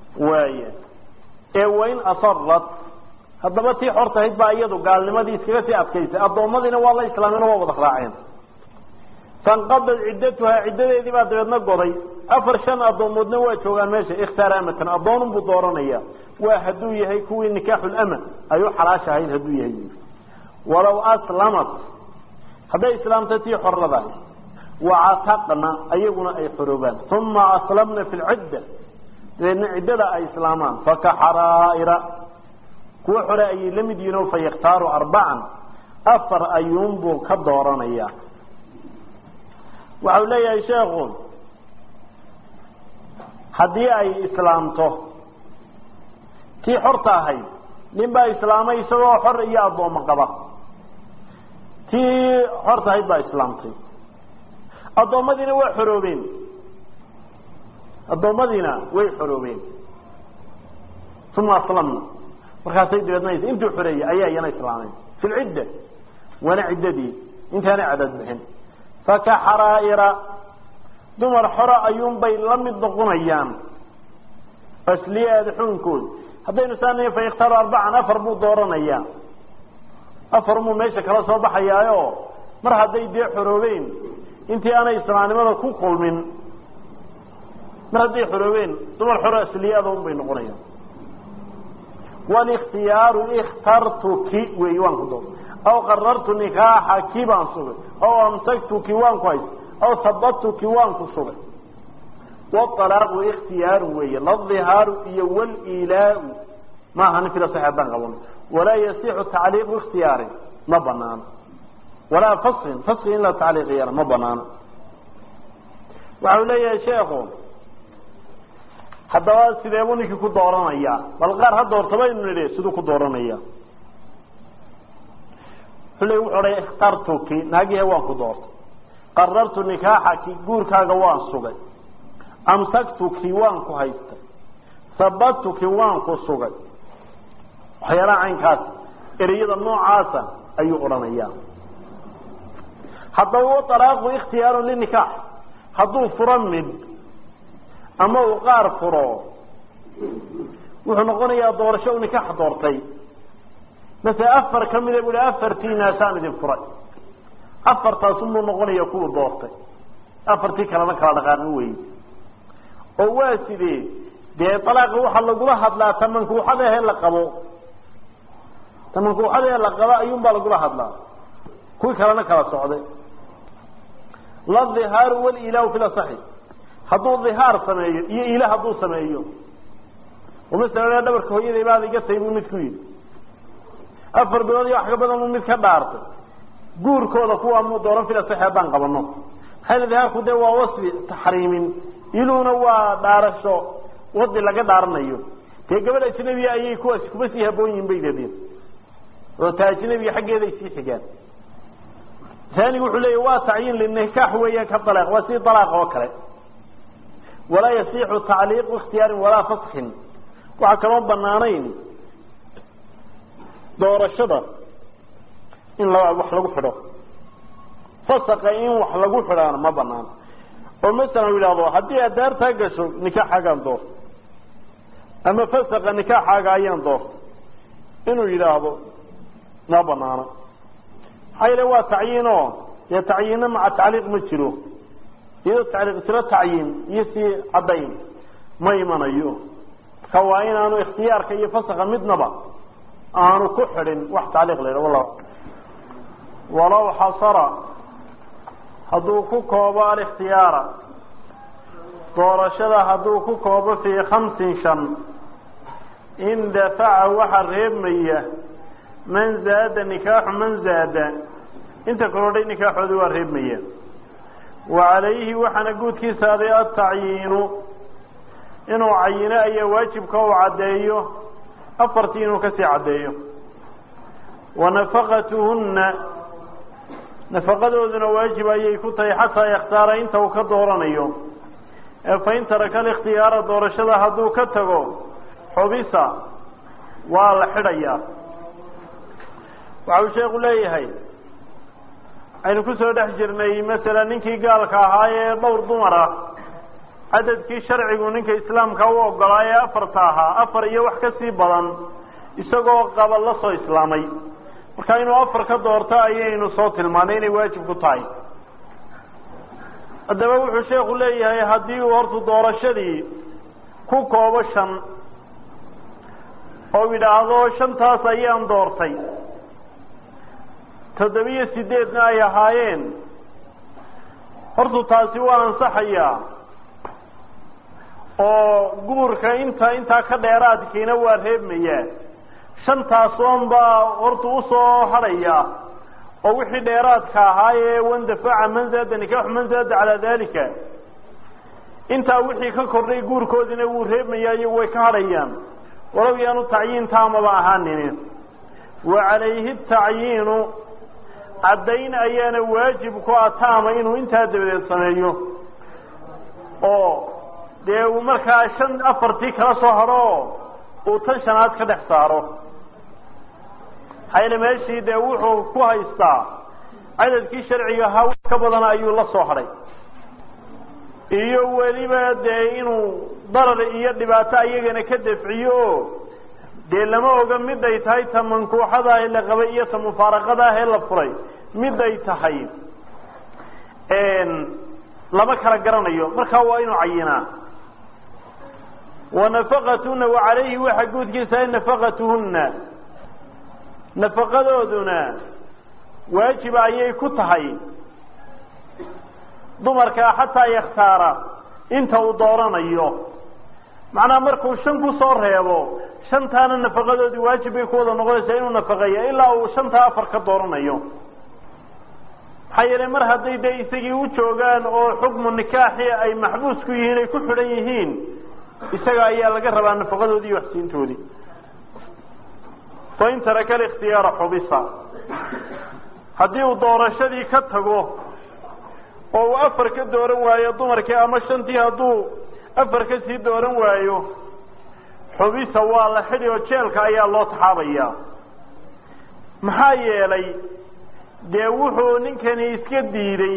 waaya ee wain asarat haddaba tii xortahayd baa iyadu gaalnimadii iskaga sii adkaysay addoommadiina waa la islaameen waa wada raaceen fanqadad ciddatuhaa ciddadeedii baa dabeedna goday afar shan addoomoodna waa joogaan meesha ikhtaar amatan addoonun buu dooranaya waa hadduu yahay kuwii nikaaxulama ay u xalaashahayd hadduu yahay walow aslamat hadday islaamtay tii xoradahay wacataqna ayaguna ay xoroobaan uma aslamna fi lcidda dabeedna ciddada ay islaamaan fakaxaraa'ira kuwa xore ayay la mid yihiin oo fayakhtaaru arbacan afar ayuunbuu ka dooranaya waxau leeyahay sheekhu haddii ay islaamto tii xorta ahayd nin baa islaamay isagoo xor iyo addoommo qaba tii xorta ahayd baa islaamtay addoommadiina waa xoroobeen addoommadiina way xoroobeen uma aslamna markaasay dabeedna intuu xoreeyey ayaa iyana islaameen fi lcidda waana ciddadii intaanay cadaad bixin fakaxaraa'ira dumar xora ayuunbay la mid noqonayaan asliyaada xuunkood haddaynu saanayn fa yakhtaaru arbacan afar buu dooranayaa afar buu meesha kala soo baxayaayo mar hadday dee xoroobeen intii aanay islaamnimada ku kulmin mar hadday xoroobeen dumar xoro asliyaada un bay noqonayaan wاlاkhtiyaaru اkhtartuki wey waan ku door aw qarartu nikaaxaki baan sugay aw amsaktuki waan ku hays aw habattuki waan ku sugay wاطalaaqu ikhtiyaaru weeye ladihaaru iyo wاlilaau maaha nin fila sax haddaan qaban walaa yasixu tacliiqu ikhtiyaari ma banaano walaa fasin faski in la tacliiqiyana ma banaano waxau leeyahay sheekhu haddaba sideebuu ninkii ku dooranayaa bal qaar ha doortaba inu nidhi siduu ku dooranaya xuley wuxuu odhay ikhtartuki naagihe waan ku doortay qarartu nikaaxaki guurkaaga waan sugay amsaktuki waan ku haystay sabatuki waan ku sugay waxyaalaha caynkaas ereyada noocaasa ayuu odhanayaa haddaba walaaqu ikhtiyaaru linikaax hadduu furo mid ama uu qaar furo wuxuu noqonayaa doorasho u nikaax doortay masele afar ka mida bu hi afartiinaasaan idin furay afartaasunbuu noqonaya kuwuu doortay afartii kalena kala dhaqaaqi wey oo waa sidee dee alaaqa waxaa lagula hadlaa tamankuuxada ehe la qabo tamankuuxada ehe la qabo ayuunbaa lagula hadlaa kuwii kalena kala socday ladihaaru walilahu fi lasaxi hadduu dhihaar sameeyo iyo ila hadduu sameeyo oo masalan dhabarka hooyaday baad iga tay buu mid ku yidhi afar bilood iyo wax ka badan buu mid ka dhaartay guurkooda kuwa muu dooran fila saxi haddaan qabano maxaa dhihaarku dee waa wasfi taxriimin iluuna waa dhaarasho wadi laga dhaaranayo dee gabadh ajnabiya ayay kuwaasi kuma sii haboon yihin bay dadeen oo ta ajnabiga xaggeeday sii xigaan taanigu wuxuu leeya waa tacyiin linikaax weeyaan ka alaaq waa sidii alaaq oo kale walaa yasixu tacliiqu ikhtiyaarin walaa faskin waxaa kaloo banaanayn doorashada in la wax lagu xidho fasaka in wax lagu xidhaana ma banaano oo masalan yidhahdo haddii aad daartaa gasho nikaaxaagaan doorto ama fasaka nikaaxaaga ayaan doorto inuu yidhaahdo ma banaano maxaa yale waa tacyiino dee tacyiinna maca tacliiq ma jiro iyadoo tacliiq jiro tacyiin iyo sii caddayn ma imanayo marka waa inaanu ikhtiyaarka iyo fasaka midnaba aanu ku xidhin wax tacliiq la yidhah wala walow xasara hadduu ku koobo alikhtiyaara doorashada hadduu ku koobo fii khamsin shan in dafaca waxa reebmaya man zaada nikaaxu man zaada inta korodhay nikaaxoodi waa reebmaya wa calayhi waxaana guudkiisa aday atacyiinu inuu cayino ayaa waajibka uu caddeeyo afartii inuu kasii caddeeyo wa nafaqatuhunna nafaqadooduna waajib ayay ku tahay xataa yakhtaara inta uu ka dooranayo ee fain taraka alikhtiyaara doorashada hadduu ka tago xubisa waa la xidhayaa waxa uu sheeku leeyahay aynu kusoo dhex jirnay masalan ninkii gaalka ahaa ee dhowr dumar ah cadadkii sharcigu ninka islaamka u ogolaa ee afarta ahaa afar iyo wax ka sii badan isagoo qaba la soo islaamay marka inuu afar ka doorto ayaynu soo tilmaanay inay waajib ku tahay haddaba wuxuu sheekhu leeyahay haddii uu horta doorashadii ku koobo shan oo yidhaahdo shantaas ayaan doortay toddobiyo sideedna ay ahaayeen hortu taasi waa ansaxayaa oo guurka inta intaa ka dheeraadkiina waa reebmayaa shantaas oon baa horta usoo hadhaya oo wixii dheeraadka ahaayee wandafaca man zaada nikaaxu man zaada calaa dalika intaa wixii ka kordhay guurkoodina wuu reebmayaa iyo way ka hadhayaan walow yaanu tacyiin taamaba ahaanini wa calayhi tacyiinu caddayn ayaana waajib ku ah taama inuu intaa dabadeed sameeyo oo dee uu markaa shan afartii kala soo hadho uu tan shanaad ka dhex saaro hayla meeshii dee wuxuu ku haystaa cadadkii sharciga ahaa wax ka badan ayuu la soo hadhay iyo weliba dee inuu darar iyo dhibaato ayagana ka dafciyo oo dee lama oga miday tahay ta mankuuxada ee la qabay iyo ta mufaaraqada ah ee la furay miday tahay lama kala garanayo markaa waa inuu cayinaa wa nafaqatuhuna wa calayhi waxa guudkiisa nafaqatuhunna nafaqadooduna waajiba ayay ku tahay dumarka xataa yakhtaara inta uu dooranayo macnaha markuu shan ku soo reebo shantaana nafaqadoodii waajib bay ku wada noqonaysaa inuu nafaqeeya ilaa uu shantaa afar ka dooranayo maxaa yeelay mar hadday dee isagii u joogaan oo xukmu nikaaxi ay maxbuus ku yihiin ay ku xidhan yihiin isaga ayaa laga rabaa nafaqadoodii iyo waxsiintoodii fain taraka alikhtiyaara xubisa haddii uu doorashadii ka tago oo uu afar ka dooran waayo dumarkii ama shantii hadduu afar ka sii dooran waayo xubisa waa la xidhi oo jeelka ayaa loo taxaabayaa maxaa yeelay dee wuxuu ninkani iska diiday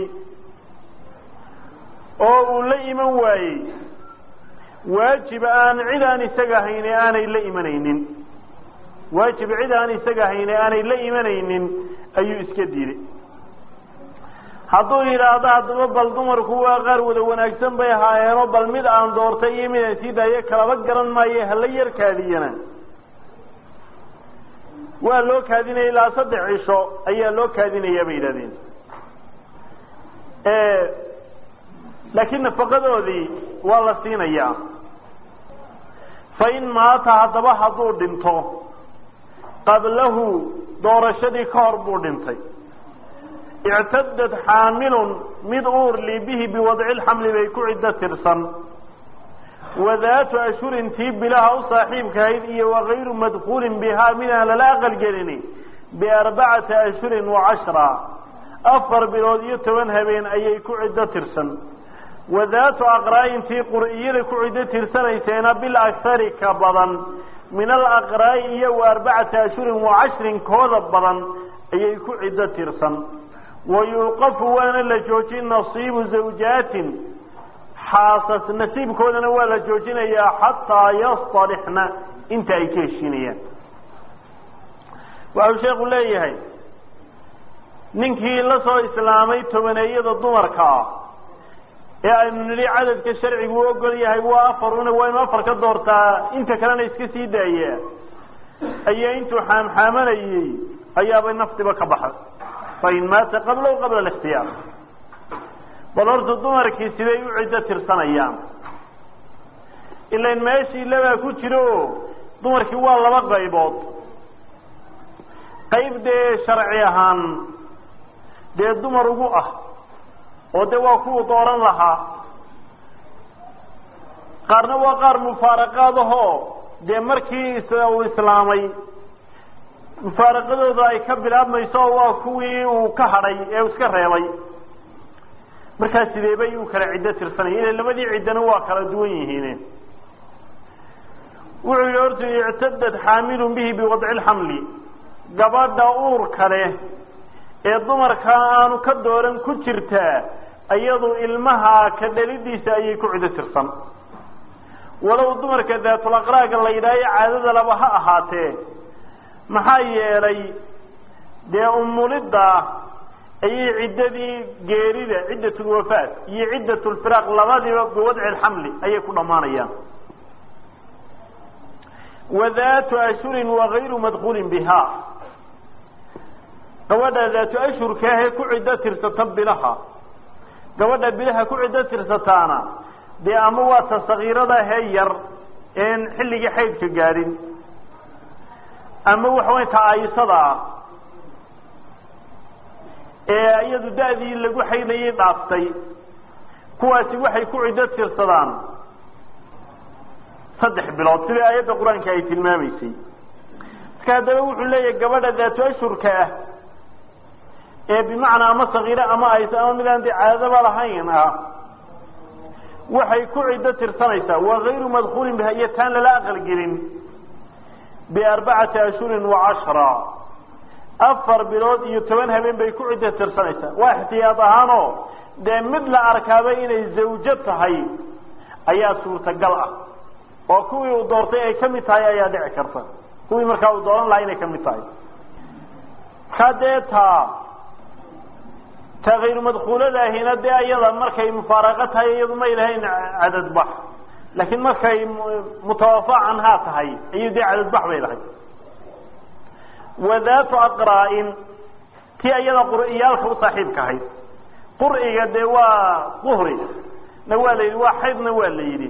oo uu la iman waayey waajib aan cid aan isaga hayne aanay la imanaynin waajib cid aan isaga hayne aanay la imanaynin ayuu iska diiday hadduu yidhaahdo haddaba bal dumarku waa qaar wada wanaagsan bay ahaayeenoo bal mid aan doortay iyo mid aan sii daayo kalaba garan maayo hala yar kaadiyana waa loo kaadinaya ilaa saddex cisho ayaa loo kaadinayaa bay yidhahdeen laakiin nafaqadoodii waa la siinayaa fa in maata haddaba hadduu dhinto qablahu doorashadii ka hor buu dhintay ictadad xaamilun mid uurli bihi biwadci lxamli bay ku ciddo tirsan wadaatu ashhurin tii bilaha u saaxiibkahayd iyo wakayru madkuulin bihaa midaan lala aqalgelini biarbacati ashhurin wacashra afar bilood iyo toban habeen ayay ku ciddo tirsan wadaatu aqraa'in tii qur'iyada ku ciddo tirsanayseena bil akhari ka badan min alaqraa'i iyo wa arbacati ashhurin wacashrin kooda badan ayay ku ciddo tirsan wayuuqafu waana la joojin nasiibu zawjaatin xaasas nasiibkoodana waa la joojinayaa xataa yastalixna inta ay ka heshiinayaan waxau sheekhu leeyahay ninkii la soo islaamay tobaneeyada dumarka ah ee aynu nidhi cadadka sharcigu u ogol yahay waa afaruna waa inu afar ka doortaa inta kalena iska sii daaya ayaa intuu xaamxaamanayey ayaabay naftiba ka baxay fain maata qablahu qabla alikhtiyaar bal horta dumarkii siday u ciddo tirsanayaan ilain meeshii labaa ku jiro oo dumarkii waa laba qaybood qayb dee sharci ahaan dee dumar ugu ah oo dee waa kuwu dooran lahaa qaarna waa qaar mufaaraqaad ahoo dee markii uu islaamay mufaaraqadooda ay ka bilaabmayso oo waa kuwii uu ka hadhay ee uu iska reebay markaa sidee bay u kala ciddo tirsanaya ila labadii ciddana waa kala duwan yihiin wuxuu yihi horta ictadad xaamilun bihi biwadci lxamli gabadha uurka leh ee dumarka aanu ka dooran ku jirtaa iyadu ilmaha ka dhalidiisa ayay ku cido tirsan walow dumarka daatulaqraaga la yidhaayo caadada laba ha ahaatee maxaa yeelay dee umulidda ayay ciddadii geerida ciddatulwafaat iyo ciddatulfiraaq labadiiba biwadci lxamli ayay ku dhammaanayaan wadaatu ashhurin wagayru madkuulin biha gabadha daatu ashhurka ahee ku ciddo tirsata bilaha gabadha bilaha ku ciddo tirsataana dee ama waa ta sakiirada hee yar een xilligii xaydka gaadhin ama waxa way ta aayisada ah ee iyadu da-dii lagu xaydayay dhaaftay kuwaasi waxay ku ciddo tirsadaan saddex bilood sidai aayadda qur-aanka ay tilmaamaysay marka haddaba wuxuu leeyahay gabadha daatu ashhurka ah ee bimacnaa ama sakiiro ama aysa ama midaan dee caadaba lahayn ah waxay ku ciddo tirsanaysaa waa gayru madkuulin biha iyo taan lala aqalgelin biarbacati ashhurin wa cashra afar bilood iyo toban habeen bay ku ciddo tirsanaysaa waa ixtiyaad ahaanoo dee mid la arkaaba inay zawjo tahay ayaa suurtagal ah oo kuwii uu doortay ay ka mid tahay ayaa dhici karta kuwii markaa uu dooran lahaa inay ka mid tahay markaa dee taa ta kayru madkuuladaahina dee iyada markay mufaaraqo tahay iyadu may lahayn cadadbax laakiin markay mutawafa canhaa tahay ayay dee cadadbax bay lahay wadaatu aqraa-in tii iyada qur'iyaalka u saaxiibka ahayd qur'iga dee waa duhri na waa la yidhi waa xaydna waa la yidhi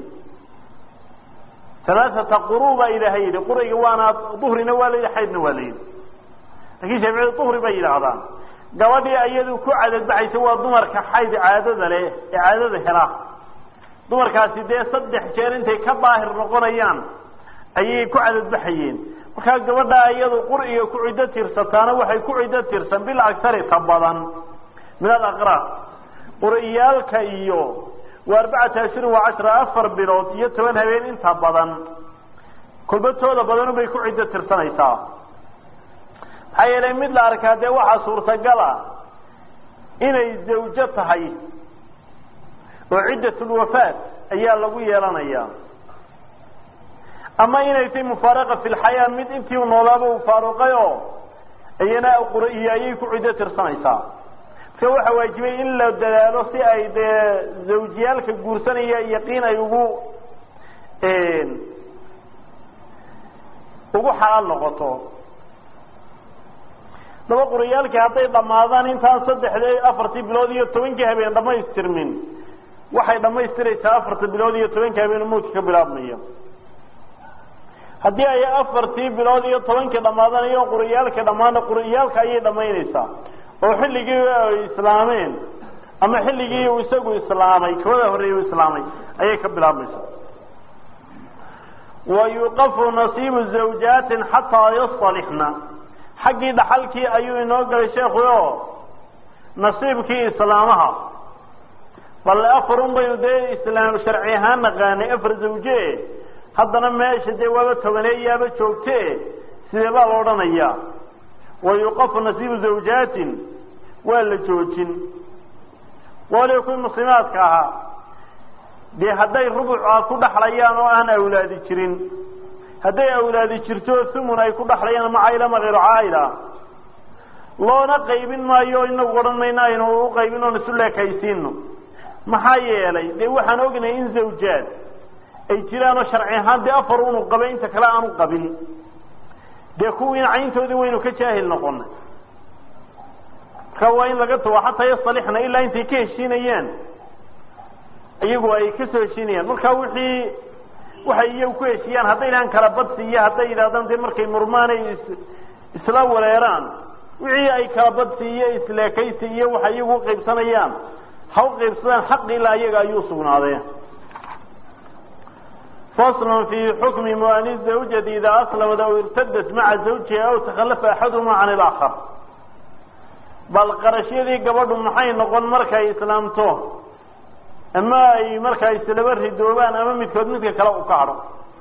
alaaata quru baa ilaahay yidhi quriga waana duhrina waa la yidhi xaydna waa la yidhi lakin shaaficiyadu duhri bay yidhaahdaan gabadhii iyadu ku cadadbaxaysa waa dumarka xayd caadada leh ee caadada hela dumarkaasi dee saddex jeer intay ka daahir noqonayaan ayay ku cadadbaxayeen markaa gabadha iyadu qur'iga ku ciddo tirsataana waxay ku ciddo tirsan bil agtari ta badan min alaqraa qur'iyaalka iyo waa arbacata ashhurin waa cashra afar bilood iyo toban habeen inta badan kulbatooda badanu bay ku ciddo tirsanaysaa maxaa yeelay mid la arkaa dee waxaa suurtagala inay zawjo tahay oo ciddatulwafaat ayaa lagu yeelanayaa ama inay tay mufaaraqa fi lxayaa mid intii u noolaaba uu faaruqay oo iyana qur-iyo ayay ku ciddo tirsanaysaa marka waxaa waajibay in la dadaalo si ay dee zawjiyaalka guursanaya yaqiin ay ugu ugu xalaal noqoto daba quriyaalkii hadday dhammaadaan intaan saddexdii afartii bilood iyo tobankii habeen dhamaystirmin waxay dhammaystiraysaa afarta bilood iyo tobankii habeen mawdka ka bilaabmaya haddii ay afartii bilood iyo tobankii dhammaadaan iyo quriyaalkii dhammaana quriyaalka ayay dhammaynaysaa oo xilligii ay islaameen ama xilligii uu isagu islaamay kawada horreeyey u islaamay ayay ka bilaabmaysaa wa yuqafu nasiibu zawjaatin xataa yasalixna xaggii dhaxalkii ayuu inoo galay sheekhu o nasiibkii islaamaha balle afarun baynu dee islaam sharci ahaan naqaanay afar zawje haddana meesha dee waaba tobaneeyaaba joogte sidee baa la odhanayaa wa yuqafu nasiibu zawjaatin waa la joojin waliba kuwii muslimaadka ahaa dee hadday rubuca ku dhaxlayaan oo aan awlaadi jirin hadday awlaadi jirto thumun ay ku dhaxlayaan ama cayla ama hayru caayla loona qaybin maayo inagu odhan mayno aynu u qaybin oon isu leekaysiino maxaa yeelay dee waxaan ognahay in zawjaad ay jiraanoo sharci ahaan dee afar unu qabay inta kale aanu qabin dee kuwiina cayntoodii waynu ka jaahil noqonay marka waa in laga tago xataa yasalixna ilaa intay ka heshiinayaan iyagu ay kasoo heshiinayaan marka wixii waxay iyagu ku heshiiyaan hadday idhahaan kala badsi iyo hadday yidhahdaan dee markay murmaan ay isla wareeraan wixii ay kala badsi iyo isleekaysi iyo waxay iyagu uqaybsanayaan ha u qaybsadaan xaqi ilaa iyaga ayuu sugnaadeen fasl fi xukmi muani zawjati idaa aslamad aw irtadat maca zawjiha aw takhalafa axaduhuma can ilaakar bal qarashyadii gabadhu maxay noqon markay islaamto ama ay markaa islaba ridoobaan ama midkood midka kale u kacdo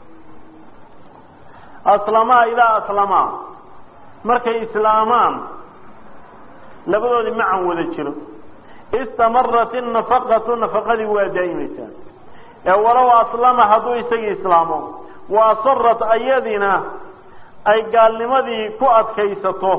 aslamaa idaa aslamaa markay islaamaan labadoodii macan wada jiro istamarat inafaqatu nafaqadii waa daa'imaysaa ee walow aslama hadduu isagii islaamo wa asarat ayadina ay gaalnimadii ku adkaysato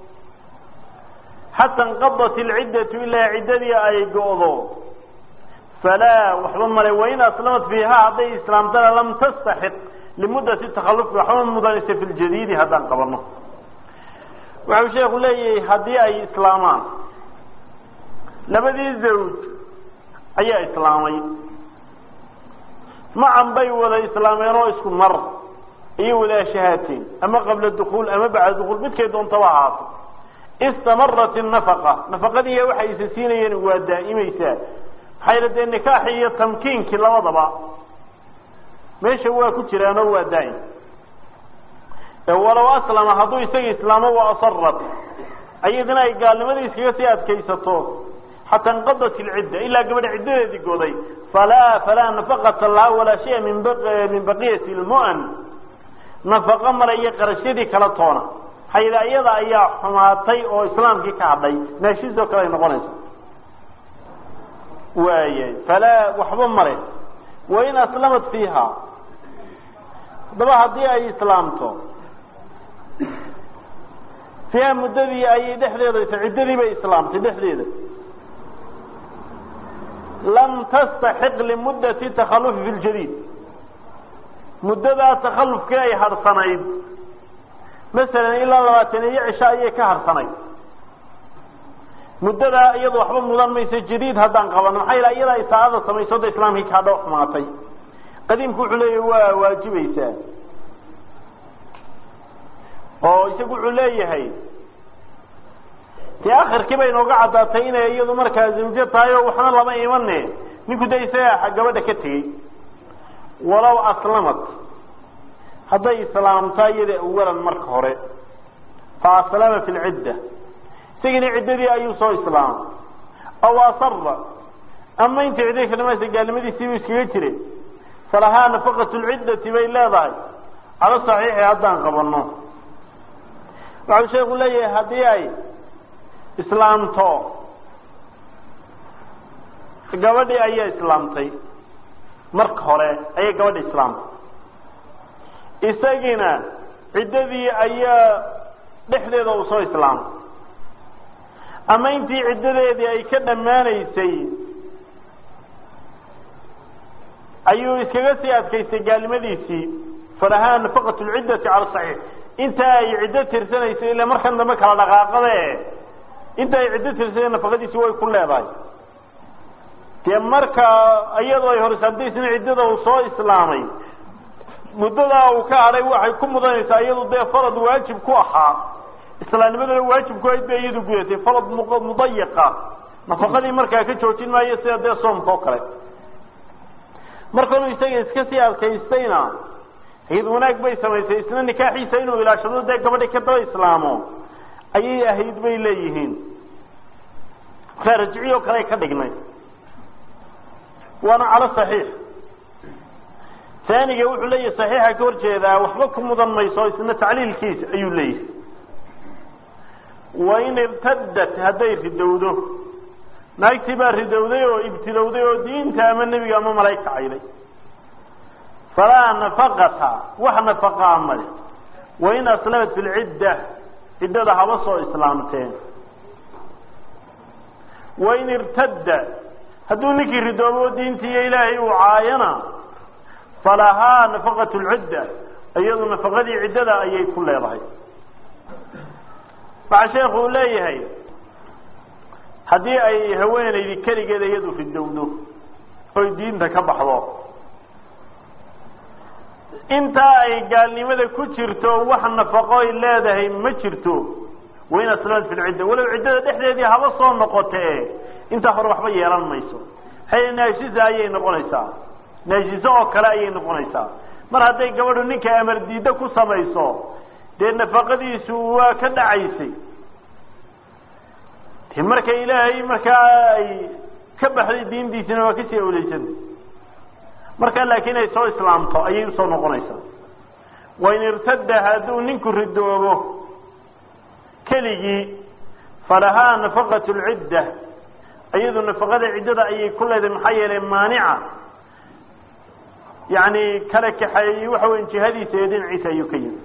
xata inqadat ilciddatu ilaa ciddadii ay go'do falaa waxba male wain aslamat fiiha hadday islaamtana lam tastaxiq limuddati takhalufi waxba mudanaysa fi ljadiidi haddaan qabano wuxuu sheeku leeyahay haddii ay islaamaan labadii zawj ayaa islaamay macan bay wada islaameen oo isku mar iyo wada shahaateen ama qabla dukuul ama bacda dukuul midkay doontaba ahaato istamarat inafaqa nafaqadii waxay isa siinayeen waa daa'imaysaa maxaa yidha dee nikaaxi iyo tamkiinkii labadaba meesha waa ku jiraanoo waa daa'im walow aslama hadduu isaga islaamo wa asarat ayadina ay gaalnimadii iskaga sii adkaysato xataa inqadat ilcidda ilaa gabadha ciddadeedii goday falaa falaa nafaqata laha walaa shaya min min baqiyati lmu'an nafaqo male iyo qarashyadii kala toona hayda iyada ayaa xumaatay oo islaamkii ka hadhay naashiisoo kale ay noqonaysa waayay falaa waxba male wain aslamat fiiha haddaba haddii ay islaamto fiiha muddadii ayay dhexdeeda ciddadii bay islaamtay dhexdeeda lam tastaxiq limuddati takhalufi fi ljadiid muddadaa takhallufkii ay harsanayd masalan ilaa labaatan iyo cisho ayay ka harsanayd muddadaa iyadu waxba mudan mayso jadiid haddaan qabano maxaa yala iyada isaacada samayso da islaamkii kaadho xumaatay qadiimku wuxuu leeyahy waa waajibaysaa oo isagu wuxuu leeyahay dee akhirkii bay nooga caddaatay inay iyadu markaa zawjo tahay oo waxna lama imane ninku de isaga gabadha ka tegey walow aslamat hadday islaamtaa iyada awalan marka hore fa aslama fi lcidda isagiina ciddadii ayuu soo islaamay aw asara ama intii ciddadii ka dhamaysa gaalnimadiisiibuu iskaga jire falahaa nafaqat lciddati bay leedahay cala saxiixi haddaan qabano waxau sheeku leeyahay haddii ay islaamto gabadhii ayaa islaamtay marka hore ayay gabadhi islaamtay isagiina ciddadii ayaa dhexdeeda uu soo islaamay ama intii ciddadeedii ay ka dhammaanaysay ayuu iskaga sii adkaystay gaalnimadiisii falahaa nafaqat lciddati cala saxiix inta ay ciddo tirsanaysay ila markan dambe kala dhaqaaqade inta ay ciddo tirsanaysay nafaqadiisi way ku leedahay dee marka iyadoo ay horisaantaysina ciddada uu soo islaamay muddadaa uu ka hadhay waxay ku mudanaysaa iyadu dee farad waajib ku ahaa islaamnimadana waajib ku ahayd bay iyadu gudatay farad mudayiqa nafaqadii markaa ka joojin maayo sida dee soomka oo kale markanuu isaga iska sii adkaystayna iyad wanaag bay samaysay isna nikaaxiisa inuu ilaashado dee gabadhi ka daba islaamo ayay ahayd bay leeyihiin markaa rajciy oo kale ka dhignay waana calo saxiix taaniga wuxuu leeyahay saxiixa ka horjeedaa waxba ku mudan mayso isna tacliilkiisa ayuu leeyahay wain irtadat hadday ridowdo naagtii baa ridowday oo ibtilowday oo diinta ama nebiga ama malaa'igta cayday falaa nafaqata wax nafaqaa male wain aslamat fi lcidda ciddada haba soo islaamteen wain irtadda hadduu ninkii ridoobo diintii iyo ilaahay uu caayana falahaa nafaqat lcidda iyadu nafaqadii ciddada ayay ku leedahay waxaa sheekhu uu leeyahay haddii ay haweenaydi keligeeda iyadu ridowdo oy diinta ka baxdo intaa ay gaalnimada ku jirto wax nafaqoy leedahay ma jirto wain aslamat fi lcidda walow ciddada dhexdeedii haba soo noqote intaa hore waxba yeelan mayso hay naashisa ayay noqonaysaa naashiso oo kale ayay noqonaysaa mar hadday gabadhu ninka amar diiddo ku samayso dee nafaqadiisu waa ka dhacaysay de marka ilaahay markaa ay ka baxday diintiisina waa kasii awleysantay markaa laakiin ay soo islaamto ayay usoo noqonaysaa wain irtada hadduu ninku ridoobo keligii falahaa nafaqat lcidda iyadu nafaqada ciddada ayay ku leedahay maxaa yeelay maanica yani kala kaxeeyey waxa weya jihadiisa iyo dhinaciisa ayuu ka yimi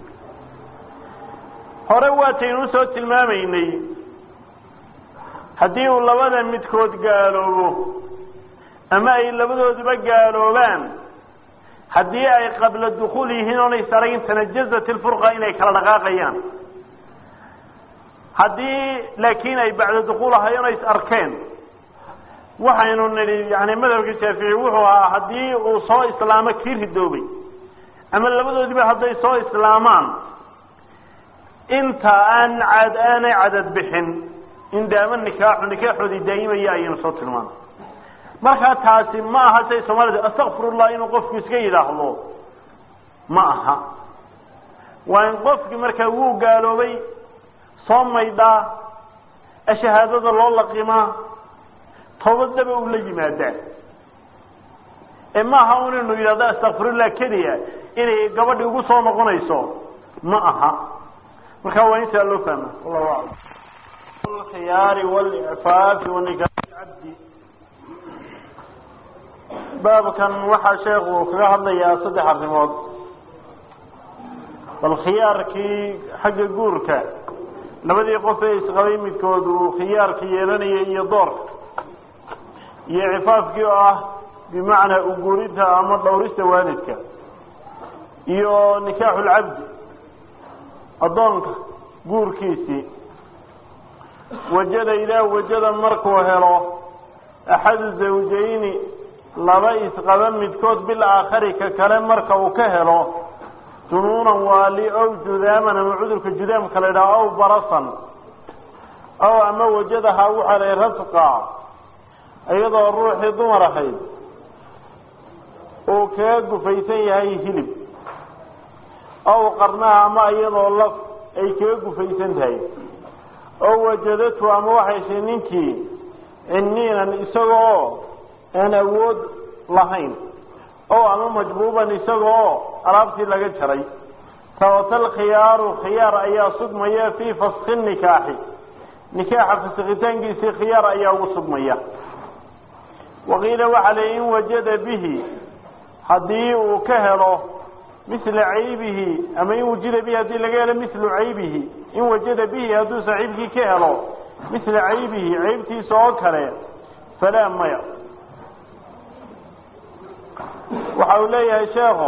hore waataynu usoo tilmaamaynay haddii uu labada midkood gaaloobo ama ay labadooduba gaaloobaan haddii ay qabla dukuul yihiin oonay saragin tanajazat ilfurqa inay kala dhaqaaqayaan haddii laakiin ay bacda dukuul ahaayeen o is arkeen waxaynu nidhi yani madhabka shaafici wuxuu ahaa haddii uu soo islaamo kii ridoobay ama labadoodiba hadday soo islaamaan inta aan cad aanay cadad bixin in daama nikaaxu nikaaxoodii daa'imaya ayaynu soo tilmaanay markaa taasi ma aha say soomaalida astakfirullah inuu qofku iska yidhaahdo ma aha waa in qofkii markaa wuu gaaloobay soo maydhaa shahaadada loo laqimaa toobadaba uu la yimaadaa ee maaha un inu yidhahdo astakfirullah keliya inay gabadhi ugu soo noqonayso ma aha markaa waa intaa loo fahma wallahu aclam alkhiyaari walicfaafi wanikaaxi cabdi baabkan waxaa sheekhu kaga hadlayaa saddex arrimood bal khiyaarkii xagga guurka labadii qof ee isqabay midkood uu khiyaarka yeelanaya iyo doorka iyo cifaafkii oo ah bimacnaa uguurinta ama dhowrista waalidka iyo nikaaxu lcabdi addoonka guurkiisii wajada ilaah wajada markuu helo axadu zawjayni laba isqaba midkood bil aakhari ka kale marka uu ka helo junuunan waali ow judaaman ama cudurka judaamka la idhaha ow barasan ow ama wajadahaa u helay rasqa iyadoo ruuxii dumar ahayd uu kaga gufaysan yahay hilib ow qarnaha ama iyadoo laf ay kaga gufaysan tahay oo wajadatu ama waxay shay ninkii cinniinan isagoo aan awood lahayn oo ama majbuuban isagoo alaabtii laga jaray tawatal khiyaaru khiyaar ayaa sugmaya fii faski nikaaxi nikaaxa fasikitaankiisii khiyaar ayaa ugu sugmaya waqiila waxaa la in wajada bihi haddii uu ka helo misla caybihi ama in wujida bihi haddii laga helo mislu caybihi in wajada bihi hadduu saaxiibkii ka helo misla caybihi caybtiisa oo kale falaa maya waxa uu leeyahay sheekho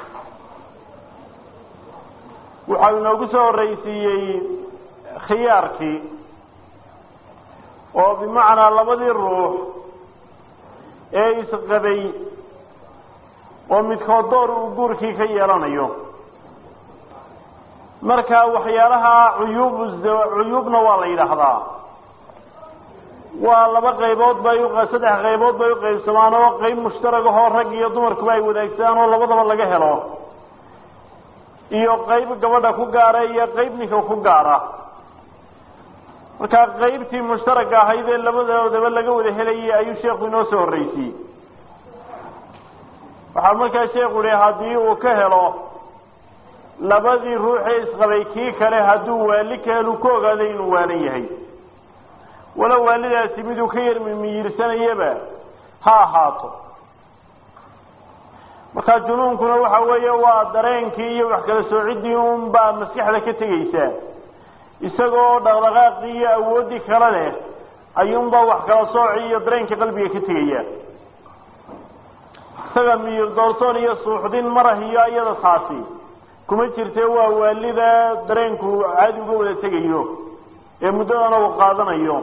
waxa uu inoogu soo horreysiiyey khiyaarkii oo bimacnaa labadii ruux ee isqabay oo midkood door uu guurkii ka yeelanayo marka waxyaalaha cuyuub cuyuubna waa la yidhaahdaa waa laba qaybood bay saddex qaybood bay uqaybsamaan oo qayb mushtarag ahoo rag iyo dumarkuba ay wadaagsadaan oo labadaba laga helo iyo qayb gabadha ku gaara iyo qayb ninka ku gaara marka qaybtii mushtaragga ahayd ee labadoodaba laga wada helayay ayuu sheekhu inoo soo horreysiyey waxaa markaa sheekhu yihi haddii uu ka helo labadii ruuxee isqabay kii kale hadduu waali ka helu ku ogaaday inuu waalan yahay walow waalidaasi miduu ka yar mimiyirsanayaba ha ahaato markaa junuunkuna waxa weeye waa dareenkii iyo wax kala soociddii un baa maskaxda ka tegeysaa isagoo dhaqdhaqaaqii iyo awooddii kale leh ayuunbaa wax kala sooci iyo dareenkii qalbiga ka tegaya isaga miyir doorsoon iyo suuxdin marah iyo iyada taasi kuma jirte waa waalida dareenku caadi uga wada tegayo ee muddadana uu qaadanayo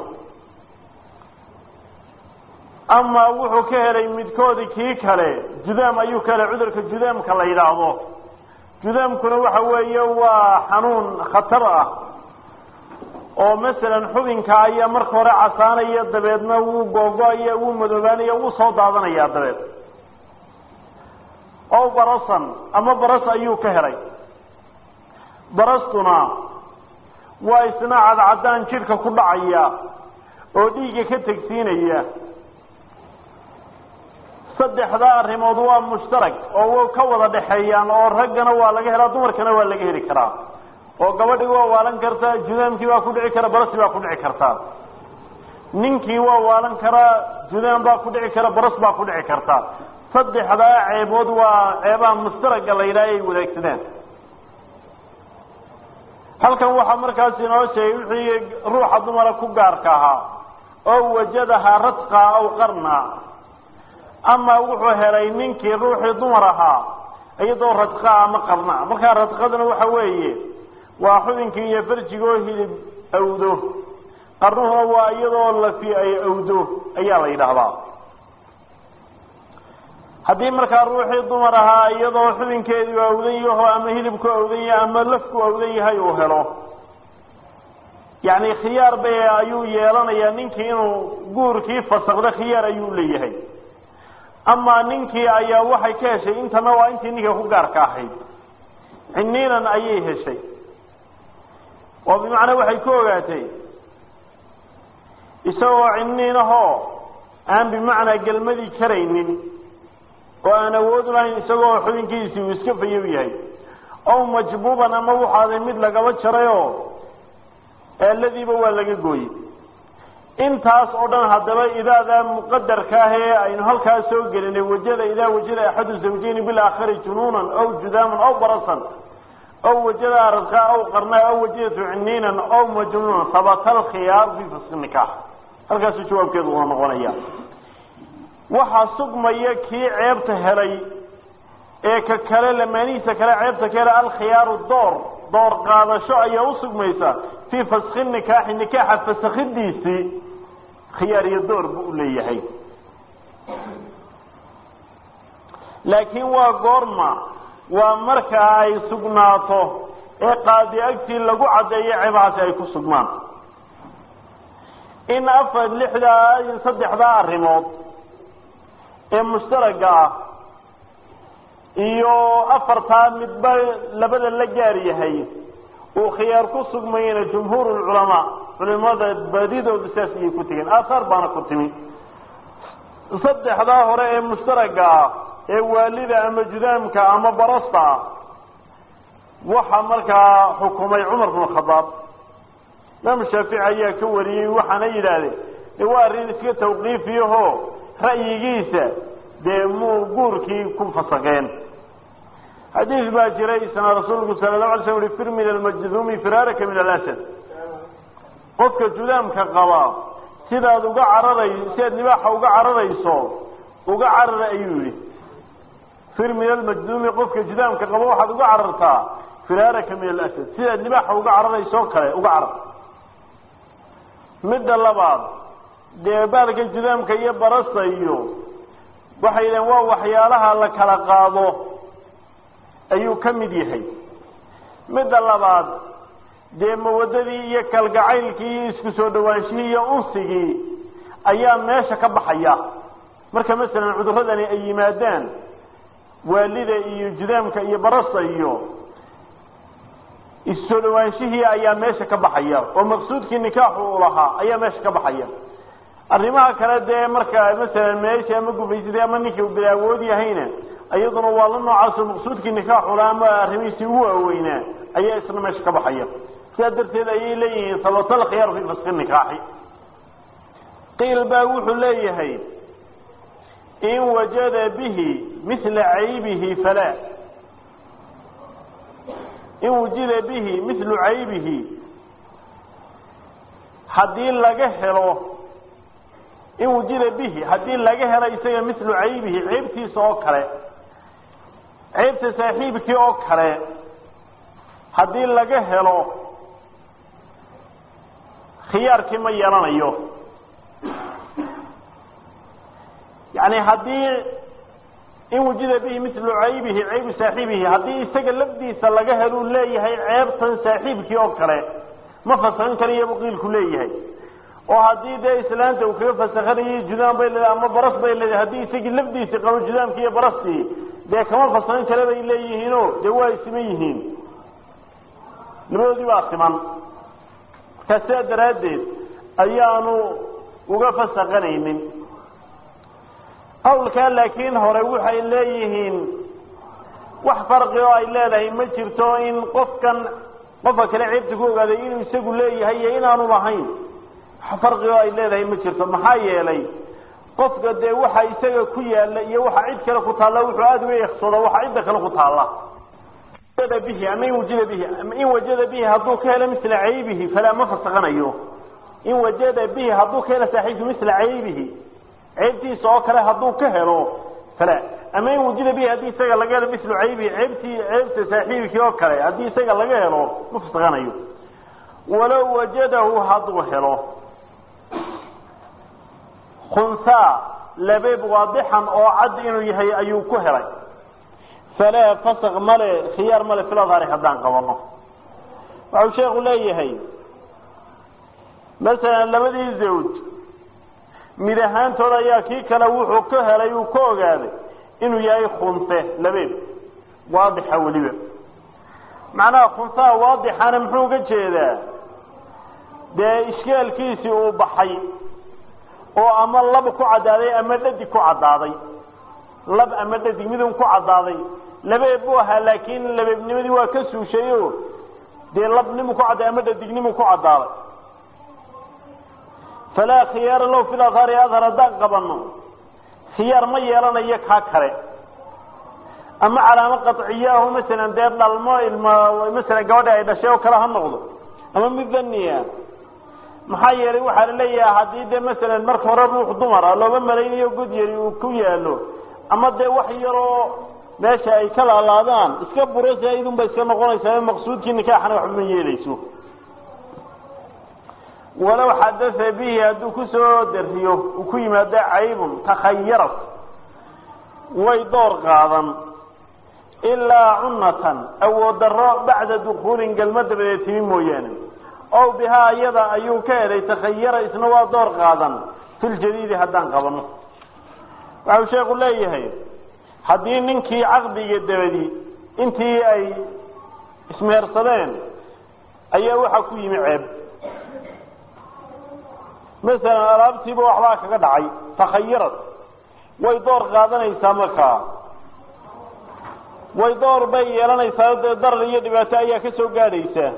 ama wuxuu ka helay midkoodii kii kale judaam ayuu ka helay cudurka judaamka la yidhaahdo judaamkuna waxa weeye waa xanuun khatar ah oo masalan xubinka ayaa marka hore casaanaya dabeedna wuu googo-aya wuu madoobaanaya wuu soo daadanaya dabeed o barasan ama baras ayuu ka helay barastuna waa isna cadcadaan jidhka ku dhacaya oo dhiigga ka tegsiinaya saddexdaa arrimood waa mushtarag oo ka wada dhexeeyaan oo raggana waa laga helaa dumarkana waa laga heli karaa oo gabadhii waa waalan kartaa judaamkii baa ku dhici kara barasi baa ku dhici kartaa ninkii waa waalan karaa judaan baa ku dhici kara baras baa ku dhici karta saddexdaa ceebood waa ceebaha mustaraga la yidhaha ay wadaagsadaan halkan waxaa markaas inoo sheegay wixii ruuxa dumara ku gaarka ahaa oo wajadahaa radqa aw qarna ama wuxuu helay ninkii ruuxii dumar ahaa iyadoo radqa ama qarna markaa radqaduna waxa weeye waa xubinkii iyo farjigoo hilib awdo qarnuhuna waa iyadoo lafi ay awdo ayaa la yidhaahdaa haddii markaa ruuxii dumar ahaa iyadoo xubinkeedu awdan yaho ama hilibku awdan yahay ama lafku awdan yahay uu helo yacni khiyaar bay ayuu yeelanayaa ninkii inuu guurkii fasakdo khiyaar ayuu leeyahay ama ninkii ayaa waxay ka heshay intana waa intii ninka ku gaarka ahayd ciniinan ayay heshay oo bimacnaa waxay ku ogaatay isagoo ciniinahoo aan bimacnaa gelmadii karaynin oo aan awood lahayn isagoo xubinkiisii uu iska fayow yahay ow majbuuban ama waxaaday mid lagaba jarayoo eeladiiba waa laga gooyey intaas oo dhan haddaba idaadaa muqadarka ah ee aynu halkaas soo gelinay wajada idaa wajada axadu zawjayni bilaakhari junuunan aw judaaman aw barasan aw wajada radqa aw qarnaa aw wajadatu ciniinan aw majnuunan habata alkhiyaar fi faski nikaax halkaasuu jawaabkeedu waa noqonaya waxaa sugmaya kii ceebta helay ee ka kale lamaanihiisa kale ceebta ka helay alkhiyaaru door door qaadasho ayaa usugmaysa fii faski nikaaxi nikaaxa fasakhidiisii khiyaar iyo door buu u leeyahay laakiin waa goorma waa marka ay sugnaato ee qaadi agtii lagu caddeeyo ceebahaasi ay ku sugmaan in afar lixdaa saddexdaa arrimood ee mushtaraga ah iyo afartaa midba labada la gaar yahay uu khiyaar ku sugmayena jumhuur lculamaa culimada badidoodu saas ayay ku tegeen aahaar baana ku timi saddexdaa hore ee mushtaraga ah ee waalida ama judaamka ama barasta ah waxaa markaa xukumay cumar bn khadaab imaam shaafici ayaa ka wariyey waxaana yidhaahdeen de waa arrin iska tawqiifiyaho ra'yigiisa dee muu guurkii ku fasakeen xadiis baa jiray isna rasuulku sala lahu alay slam uhi fir min almajduumi firaaraka min alasad qofka judaamka qaba sidaad uga cararay sidaad libaaxa uga cararayso uga carara ayuu yihi fir min almajduumi qofka judaamka qaba waxaad uga carartaa firaaraka min alasad sidaad libaaxa uga cararayso kale uga carar midda labaad dee baalka judaamka iyo barasta iyo waxay yidhahen waa waxyaalaha la kala qaado ayuu ka mid yahay midda labaad dee mawadadii iyo kalgacaylkii iyo isku soo dhawaanshihii iyo unsigii ayaa meesha ka baxaya marka masalan cuduradani ay yimaadaan waalida iyo judaamka iyo barasta iyo issoo dhawaanshihii ayaa meesha ka baxaya oo maqsuudkii nikaaxu u lahaa ayaa meesha ka baxaya arrimaha kale dee marka masalan meesha ama gufaysatay ama ninkii bil awood yahayna iyaduna waa la noocaasoo maqsuudkii nikaaxu lahaa ama arrimihiisii ugu waaweynaa ayaa isna meesha ka baxaya sidaa darteed ayay leeyihiin sabata alkhiyaar fi faski nikaaxi qiil baa wuxuu leeyahay in wajada bihi mila caybihi falaa in wujida bihi milu caybihi haddii laga helo in wujida bihi haddii laga helo isaga milu caybihi ceybtiisa oo kale ceybta saaxiibkii oo kale haddii laga helo khiyaarkii ma yeelanayo yani haddii in wujida bihi milu caybihi caybu saaxiibihi haddii isaga lafdiisa laga heluu leeyahay ceebtan saaxiibkii oo kale ma fasakan karayo qiilku leeyahay oo haddii dee islaanta uu kaga fasakanayay judaan bay leedahay ama baras bay leedahay haddii isagii lafdiisii qabo judaamkii iyo barastii dee kama fasakan kale bay leeyihiino dee waa siman yihiin labadoodii baa siman markaa sidaa daraaddeed ayaanu uga fasakanaynin qawlkaa laakiin hore waxay leeyihiin wax farqi oo ay leedahay ma jirto in qofkan qofka kale ceebta ku ogaaday inuu isagu leeyahay iyo inaanu lahayn farqigo ay leedahay ma jirto maxaa yeelay qofka dee waxa isaga ku yaala iyo waxa cid kale ku taalla wuxuu aada uga eegsado waxa cidda kale ku taalla bihi ama in wajada bihi in wajada bihi hadduu ka helo misla caybihi falaa ma fasaqanayo in wajada bihi hadduu ka helo saaxiibki misla caybihi ceebtiisa oo kale hadduu ka helo fala ama in wujida bihi haddii isaga laga helo mislu caybihi ceebtii ceebta saaxiibkii oo kale haddii isaga laga helo ma fasaqanayo walow wajadahu hadduu helo khunsaa labeeb waadixan oo cad inuu yahay ayuu ku helay falaa fasaq male khiyaar male filadhari haddaan qabano waxau sheekhu leeyahay masalan labadii zawj mid ahaantooda ayaa kii kale wuxuu ka helay uu ka ogaaday inuu yahay khunse labeeb waadixa weliba macnaha khunsaha waadixana muxuu uga jeedaa dee ishkaalkiisii uu baxay oo ama lab ku caddaaday ama dhadig ku caddaaday lab ama dhadig midun ku caddaaday labeeb buu ahaa laakiin labeebnimadii waa ka suushay o dee labnimu ku cadday ama dhadignimu ku caddaaday falaa khiyaara low fil adhaari adhar haddaan qabano khiyaar ma yeelanayo kaa kale ama calaamo qaciyahu masalan dee dhalmo ilma masalan gabadha ay dhashay oo kale ha noqdo ama mid daniya maxaa yeelay waxaa la leeyahay haddii dee masalan marka hore ruux dumara looba malaynayo god yari uu ku yaalo ama dee wax yaroo meesha ay ka laalaadaan iska buro zaaidun ba iska noqonaysaa maqsuudkii nikaaxana waxba ma yeelayso walow xadaa bihi hadduu kusoo dariyo uu ku yimaado caybun takhayarat way door qaadan ilaa cunatan awood daro bacda dukuulin galma dabadeed timi mooyaane ow bihaa iyada ayuu ka helay takhayara isna waa door qaadan filjadiidi haddaan qabano waxau sheekhu leeyahay haddii ninkii caqdiga dabadi intii ay ismehersadeen ayaa waxaa ku yimi ceeb masalan alaabtiiba waxbaa kaga dhacay takhayarad way door qaadanaysaa markaa way door bay yeelanaysaa dee darar iyo dhibaato ayaa ka soo gaadhaysa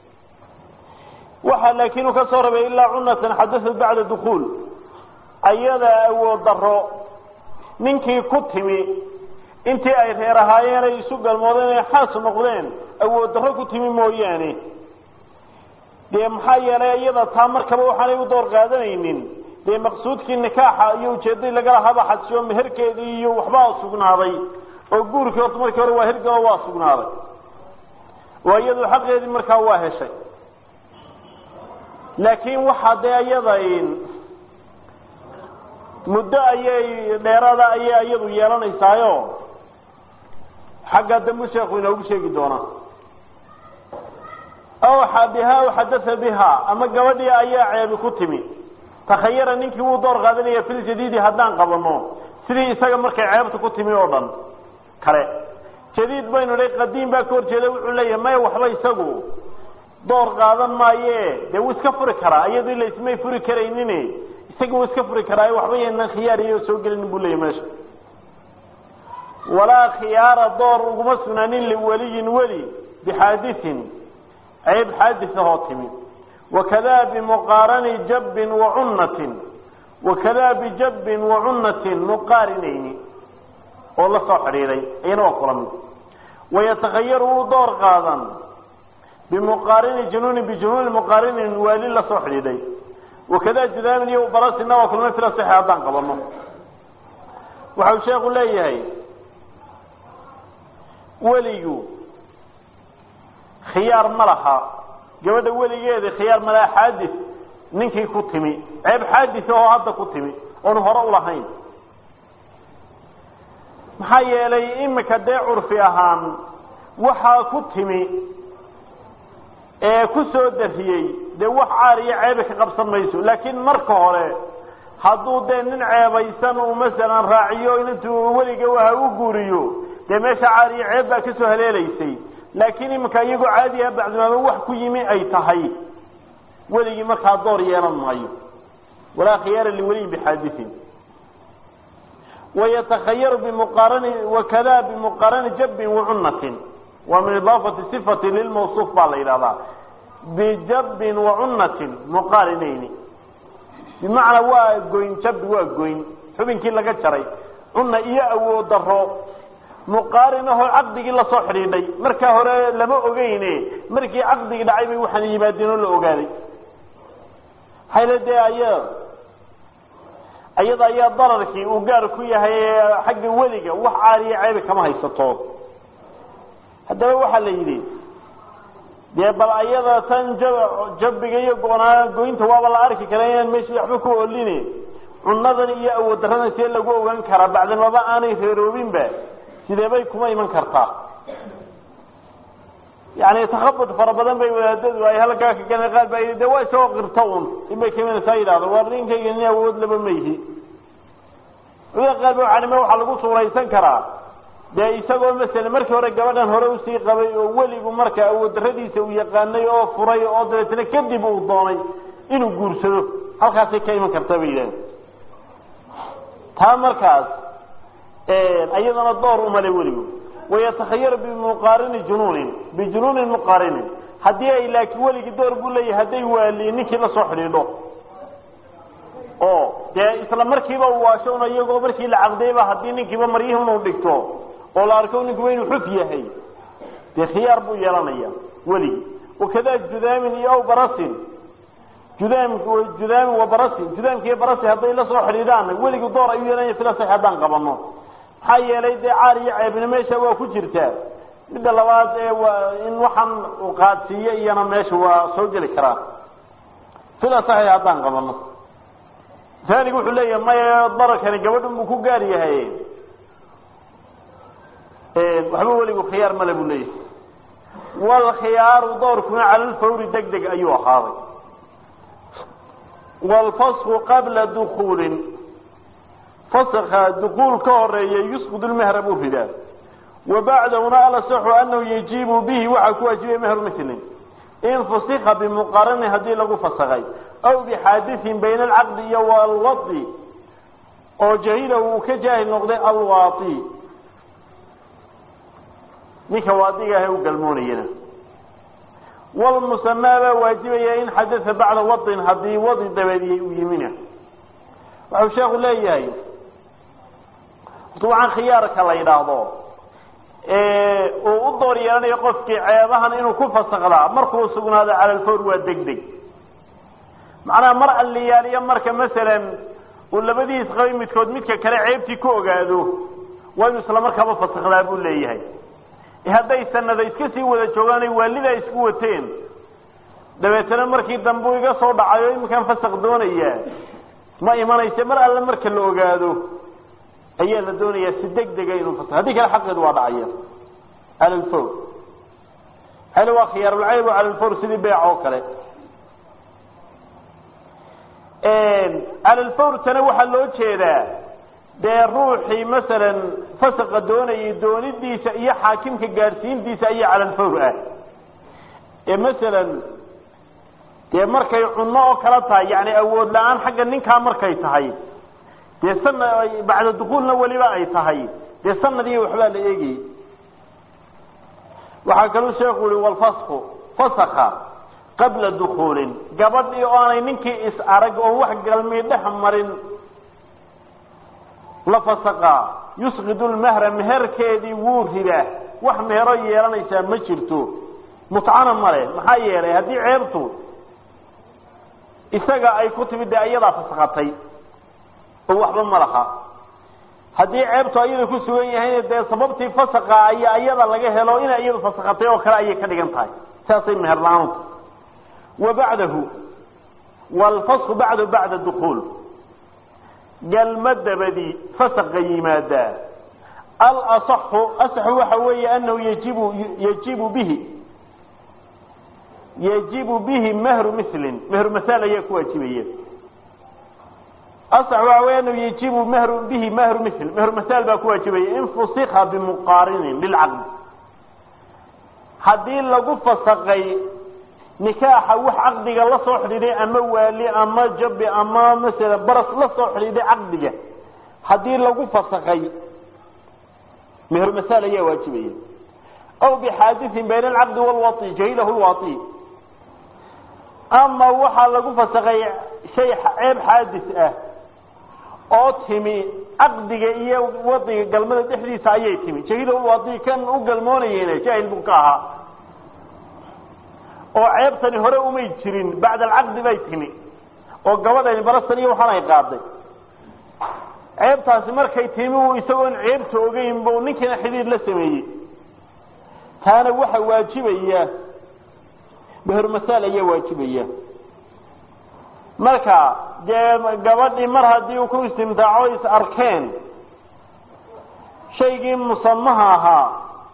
waxaa laakiin uu ka soo rabay ilaa cunatan xadasad bacda dukuul ayada awood daro ninkii ku timi intii ay reer ahaayeen ay isu galmoodeen ay xaas noqdeen awood darro ku timi mooyaane dee maxaa yeelay iyada taa markaba waxaanay u door qaadanaynin dee maqsuudkii nikaaxa iyo ujeeddadii lagala haba xadsiyo meherkeedii iyo waxbaa sugnaaday oo guurkii horta markii hore waa hergalo waa sugnaaday oo iyadu xaqeedii markaa waa heshay laakiin waxaa dee iyada muddo ayay dheerada ayay iyadu yeelanaysaayo xagga dambu sheekhu inoogu sheegi doonaa aw biha aw xadaa biha ama gabadhii ayaa ceebi ku timi takhayara ninkii wuu door qaadanaya filjadiidi haddaan qabano sidii isaga markay ceebta ku timi oo dhan kale jadiid baynu dhay qadiim baa ka horjeeda wuxuu leeyahay maya waxba isagu door qaadan maaye dee wuu iska furi karaa iyadoo laismay furi karaynin isaga wuu iska furi karaa waxba yaynan khiyaar iyo soo gelinin buu leeyahy meesha walaa khiyaara door uguma sugnaanin liwaliyin weli bixaadisin ceeb xaadis ahoo timi wakada bimuqaarani jabbin wacunnatin wakada bijabbin wacunnatin muqaarinayni oo la soo xidhiiday iyana waa kula mid wayatakhayaru wuu door qaadan bimuqaarini junuunin bijunuuni muqaarinin waali la soo xidhiidhay wakada judaamin iyo barasina waa kulma fila saxe haddaan qabano waxau sheekhu leeyahay weligu khiyaar ma laha gabadha weligeeda khiyaar ma laha xaadis ninkii ku timi ceeb xaadis oo hadda ku timi oonu hore ulahayn maxaa yeelay imika dee curfi ahaan waxaa ku timi ee ku soo dariyey dee wax caar iyo ceeba ka qabsan mayso laakiin marka hore hadduu dee nin ceebaysan uu masalan raaciyo intuu weliga waha u guuriyo dee meesha caar iyo ceeb baa kasoo haleelaysay laakiin iminka iyagoo caadiha bacdimaama wax ku yimi ay tahay weligii markaa door yeelan maayo walaa khiyaara liweliyin bixaadisin wayatakhayaru bimuqaarani wakada bimuqaarani jabbin wacunnatin waa min idaafati sifati lilmawsuuf baa la yidhahdaa bijabbin wacunnatin muqaarinayni bimacnaa waa goyn jabi waa goyn xubinkii laga jaray cunna iyo awood daro muqaarin ahoo caqdigii lasoo xidhiidhay markaa hore lama ogeyne markii caqdigii dhacay bay waxaan yimaadeen oo la ogaaday hayla dee aya ayada ayaa dararkii uu gaar ku yahay xagga weliga wax caaliya ceebi kama haysato haddaba waxaa la yidhi dee bal ayada tan jabiga iyo goonaa goynta waaba la arki kara inaan meeshii waxba ku oline cunadan iyo awood daradan see lagu ogaan karaa bacdamaba aanay reeroobinba sidee bay kuma iman kartaa yani takhabud fara badan bay wadaadadu ay halkaa ka galeen qaar baa yidhi de waa isagoo qirta un inbay ka imanaysaa yidhahdo waa ninkayga nin awood laba mayhi cuda qaar ba waxanime waxaa lagu suuraysan karaa dee isagoo masala markii hore gabadhan hore usii qabay oo weligu marka awood daradiisa uu yaqaanay oo furay oo dabeetna kadib uu doonay inuu guursado halkaasay ka iman kartaa bay yidhahdeen taa markaas iyadana door umale weligu wayatakhayaru bimuqaarini junuunin bijunuunin muqaarinin haddii ay laakiin weligii door buu leeyahay hadday waaliye ninkii la soo xidhiidho oo dee isla markiiba uu waasho un iyagoo markii la caqdayba haddii ninkiiba maryihi unu dhigto oo la arko ninkuba inuu xuf yahay dee khiyaar buu yeelanaya weligi wakada judaamin iyo aw barasin judaam judaamin wa barasin judaamki iyo barasi hadday la soo xidhiidhaan weligi door ayuu yeelanaya sida sax haddaan qabano maxaa yeelay dee caar iyo ceebina meesha waa ku jirtaa midda labaad ee waa in waxaan uu qaadsiiyo iyana meesha waa soo geli karaa sida saxi haddaan qabano aanigu wuxuu leeyahay maya dararkani gabadhan buu ku gaar yahay waxba weligu khiyaar male buu leeyahay wlkhiyaaru doorkuna cala lfawri deg deg ayuu ahaaday wlfasku qabla dukuulin faska dukuul ka horeeya yusqud lmehra buu ridaa wa bacdahuna alasaxu anahu yajibu bihi waxaa ku waajibaya mehru milin in fusika bimuqaranin haddii lagu fasakay aw bixaadiثin bayna alcaqdi iyo walwadi oo jahila uu ka jaahil noqday alwaai ninka waadiga ah u galmoonayana wlmusamaa baa waajibaya in xadaa bacda wadin haddii wadi dabeediyey uu yimina waxau sheeku leeyahay waxaan khiyaarka la yidhaahdo uu u door yeelanayo qofkii ceebahan inuu ku fasakdaa markuu sugnaado cala lfawr waa deg deg macnaha mar alliyaaliyo marka masalan uu labadiis qabay midkood midka kale ceebtii ku ogaado waa inuu isla markaaba fasakdaa buu leeyahay hadday sanada iska sii wada joogaan waalidaa isku wateen dabeetana markii dambe u iga soo dhacayo iminkaan fasak doonaya ma imanaysa mar alle marka la ogaado ayaa la doonayaa si deg dega inuu fasak haddii kale xaqeedu waa dhacaya cala lfawr hal waa khiyaarulcayb cala lfawr sidii beec oo kale cala lfawr tana waxaa loo jeedaa dee ruuxii masalan fasaqa doonayay doonidiisa iyo xaakimka gaadhsiintiisa ayaa cala lfawr ah ee masalan dee markay cunno oo kala tahay yani awood la-aan xagga ninkaa markay tahay dee sana bacda dukuulna weliba ay tahay dee sanadiiyo waxbaa la eegayay waxaa kaluu sheeku yihi walfasku fasaka qabla dukuulin gabadhii oo aanay ninkii is arag oo wax galmii dhex marin la fasaqa yusqidu lmehra meherkeedii wuu ridaa wax mehero yeelanaysaa ma jirto mutcana male maxaa yeelay haddii ceebtu isaga ay ku timid dee ayadaa fasakatay oo waxba ma laha haddii ceebtu ayada ku sugan yahayna dee sababtii fasaqa ayaa ayada laga helo inay iyadu fasakatay oo kale ayay ka dhigan tahay saasay meher la-aantu wa bacdahu wlfasku bacdahu bacda dukuul galma dabadii fasaqa yimaadaa alasaxu asaxu waxa weeye anahu yajibu yajibu bihi yajibu bihi mehru milin mehru masaal ayaa ku waajibaya asax waxa wey anahu yajibu mehru bihi mehru mil mehru masaal baa ku waajibaya in fusika bimuqaarinin lilcaqdi haddii lagu fasaqay nikaaxa wax caqdiga la soo xidhiiday ama waali ama jabi ama masala baras la soo xidhiiday caqdiga haddii lagu fasakay mehru masaal ayaa waajibaya aw bixaadiثin bayna alcaqdi wاlwai jahilahu lwai ama waxaa lagu fasakay shay ceeb xaadis ah oo timi caqdiga iyo wadiga galmada dhexdiisa ayay timi jahila wadi kan u galmoonayeyna jaahil buu ka ahaa oo ceebtani hore umay jirin bacda alcaqdi bay timi oo gabadhani barasan iyo waxaan ay qaaday ceebtaasi markay timi uu isagoon ceebta ogeyn bu ninkiina xidhiir la sameeyey taana waxa waajibaya mehermasaal ayaa waajibaya marka dee gabadhii mar haddii uu ku istimtaaco is arkeen shaygii musamaha ahaa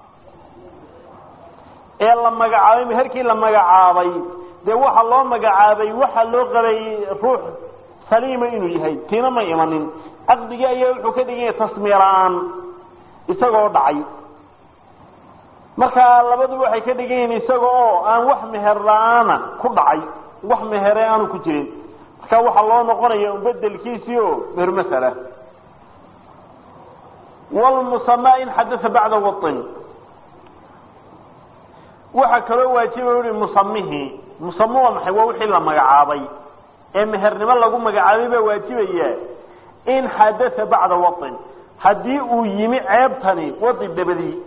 ee la magacaabay meherkii la magacaabay dee waxa loo magacaabay waxa loo qabay ruux saliima inuu yahay tiina ma imanin caqdigii ayaa wuxuu ka dhigan yahay tasmiya la-aan isagoo dhacay marka labadu waxay ka dhigan yihiin isaga oo aan wax meher la-aana ku dhacay wax mehere aanu ku jirin marka waxaa loo noqonaya bedelkiisii o meher masala wlmusamaa in xadaa bacda wain waxaa kaloo waajiba ui musamihii musame waa maxay waa wixii la magacaabay ee mehernimo lagu magacaabay baa waajibaya in xadaa bacda wain haddii uu yimi ceebtani wadi dabadii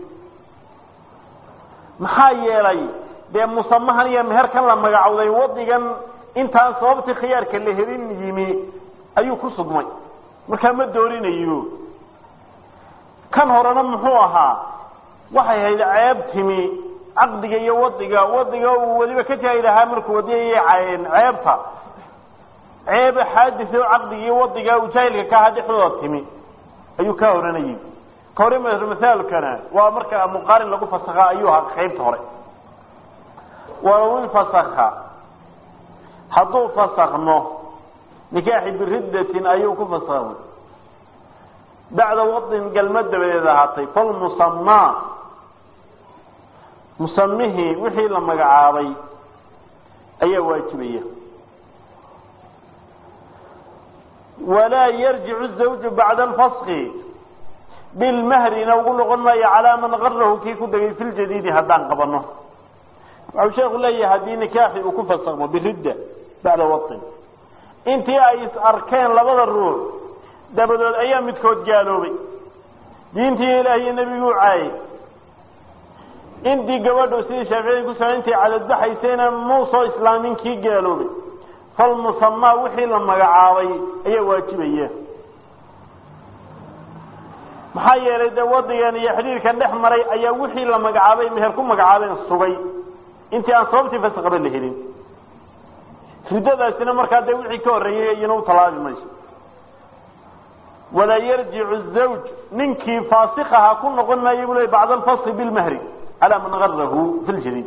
maxaa yeelay dee musamahan iyo meherkan la magacowday wadigan intaan sababtii khiyaarka la helin yimi ayuu ku sugmay markaa ma doorinayo kan horena muxuu ahaa waxay hayd ceeb timi caqdiga iyo wadiga wadiga uu weliba ka jaahil ahaa markuu wadiyay ceebta ceeb xaadis oo caqdiga iyo wadiga uu jaahilka ka ahaa dhexdooda timi ayuu ka horanayay ka hore masaalkana waa marka muqaarin lagu fasakha ayuu ahaa qaybta hore walow infasakha hadduu fasakno nikaaxi biriddatin ayuu ku fasakmay bacda wadin galmad dabadeed ahaatay falmusamaa musamihii wixii la magacaabay ayaa waajibaya walaa yarjicu zawju bacda alfaski bilmahrina ugu noqon maayo calaa man qarahu kii ku degay fi ljadiidi haddaan qabano waxau sheeku leeyahay haddii nikaaxi uu ku fasakmo biridda bacda wain intii ay is arkeen labada ruux dabadood ayaa midkood gaaloobay diintii ilaahiyo nebiguu caayay intii gabadhu sidii shaaficiyada ku samay intay cadadbaxaysayna muusoo islaamin kii gaaloobay falmusamaa wixii la magacaabay ayaa waajibaya maxaa yeelay dee wadigan iyo xidhiirkan dhex maray ayaa wixii la magacaabay meher ku magacaabeen sugay intii aan sababtii fasaqaba la helin riddadaasina markaa dee wixii ka horreeyey iyana u talaabi mayso walaa yarjicu zawj ninkii faasikaha ku noqon maayo buu ley bacda alfaski bilmahri calaa man garahu fi ljadiid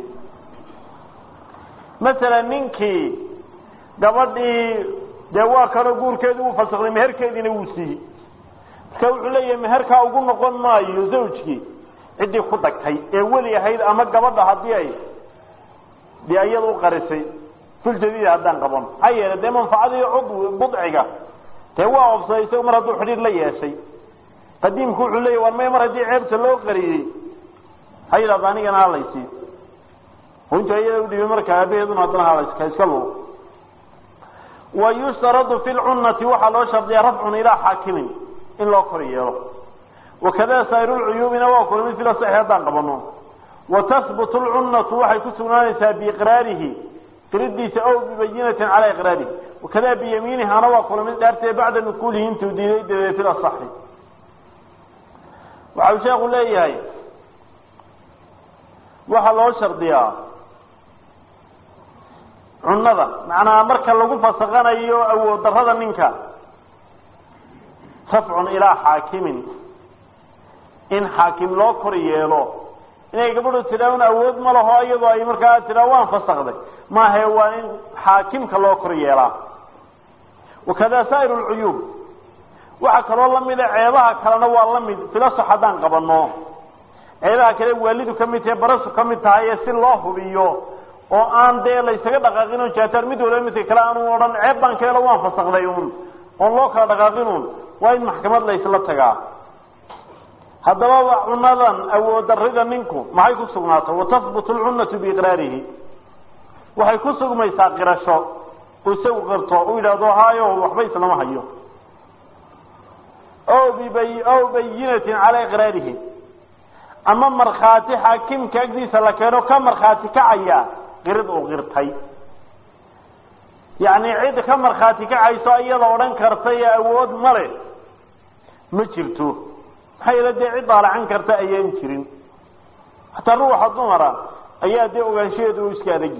masalan ninkii gabadhii dee waa kanoo guurkeedii uu fasakday meherkeediina wuu siiyey marka wuxuu leeyahay meherkaa ugu noqon maayo zawjkii ciddii ku dagtay ee weli ahayd ama gabadha haddii ay dee iyada u qarisay filjadiid haddaan qaban maxaa yeelay dee manfacadii cudwi budciga dee waa obsaday isaga mar hadduu xidhiir la yeeshay qadiimku wuxuu leeyahy war may mar haddii ceebta loo qariyey ha yidhahda anigana halaysi inta iyada udhibay marka aabaheeduna haddana halayska iska lugo wa yushtaradu fi lcunnati waxaa loo shardiyaa rafcun ilaa xaakimin in loo kor yeelo wakada saa'ir lcuyuubina waa kula mid fila saxi haddaan qabano wa tahbutu lcunnatu waxay ku sugnaanaysaa biiqraarihi qiridiisa ow bibayinatin calaa iqraarihi wakada biyamiinihana waa kula mid dhaartee bacda nukuulihi intuu diiday dabeed fil asaxi waxau sheekhu leeyahay waxaa loo shardiyaa cunnada macnaa marka lagu fasaqanayo awood darrada ninka rafcun ilaa xaakimin in xaakim loo kor yeelo inay gabadhu tidhaahn awood ma laho iyadoo ay markaa tidhaa waan fasakday maahae waa in xaakimka loo kor yeelaa wakada saa'ir lcuyuub waxaa kaloo lamida ceebaha kalena waa lamid filaso haddaan qabano ceebaha kale waalidu ka mid tahay barasu ka mid tahay ee si loo hubiyo oo aan dee laysaga dhaqaaqin o jaatar mid waliba midka kale aanu odhan ceeb baan ka helo waan fasakday un oon loo kala dhaqaaqin un waa in maxkamad laysla tagaa haddaba cunadan awood darida ninku maxay ku sugnaato watahbutu lcunnatu biiqraarihi waxay ku sugmaysaa qirasho isagu qirto u yidhaahdo hayo waxba islama hayo o bibay o bayinatin calaa iqraarihi ama markhaati xaakimka agdiisa la keeno ka markhaati kacaya qirid uu qirtay yacni cid ka markhaati kacayso iyada odhan karta ee awood male ma jirto maxaa yeele dee cid daalacan karta ayaan jirin hataa ruuxa dumara ayaa dee ogaanshaheedu u iska adagi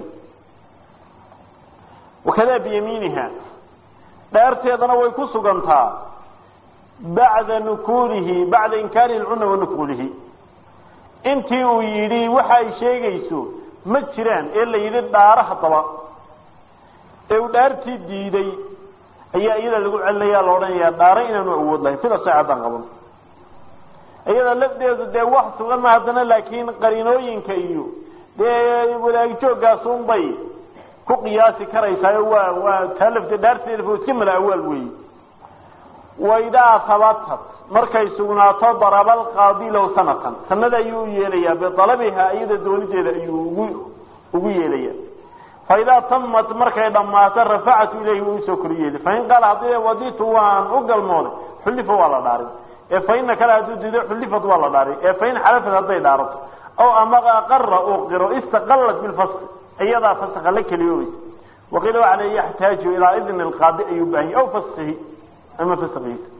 wakadaa biyamiiniha dhaarteedana way ku sugantaa bacda nukuulihi bacda inkaari lcuna wa nukuulihi intii uu yidhi waxa ay sheegayso ma jiraan ee la yidhi dhaaro haddaba ee uu dhaartii diiday ayaa iyada lagu celinaya la odhanayaa dhaaro inaanu awood lahayn sida saacadaan qaban iyada lafdeedu dee wax sugan ma haddana laakiin qariinooyinka iyo dee wadaagjooggaas unbay ku qiyaasi karaysaa waa waa taa lafte dhaarteeda iska mala awaal weeye waidaa habatat markay sugnaato daraba alqaadi lahu sanatan sanada ayuu u yeelayaa bialabiha iyada doonideeda ayuu ugu ugu yeelaya faidaa tamat markay dhammaato rafacatu ilayhi wuu usoo kor yeeli fain qaala haddii waditu waan u galmooday xullifa waa la dhaarin ee faina kale hadduu diido xullifat waa la dhaarin ee fain xalafat hadday dhaarato aw ama aqara uu qiro istaqalat bilfaski iyadaa faska la keliyoobaysa waqiila waxa le yaxtaaju ilaa idni alqaadi ayuu baahanya aw faskihi ama faskiisa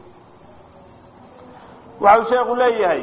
waxau sheeku leeyahay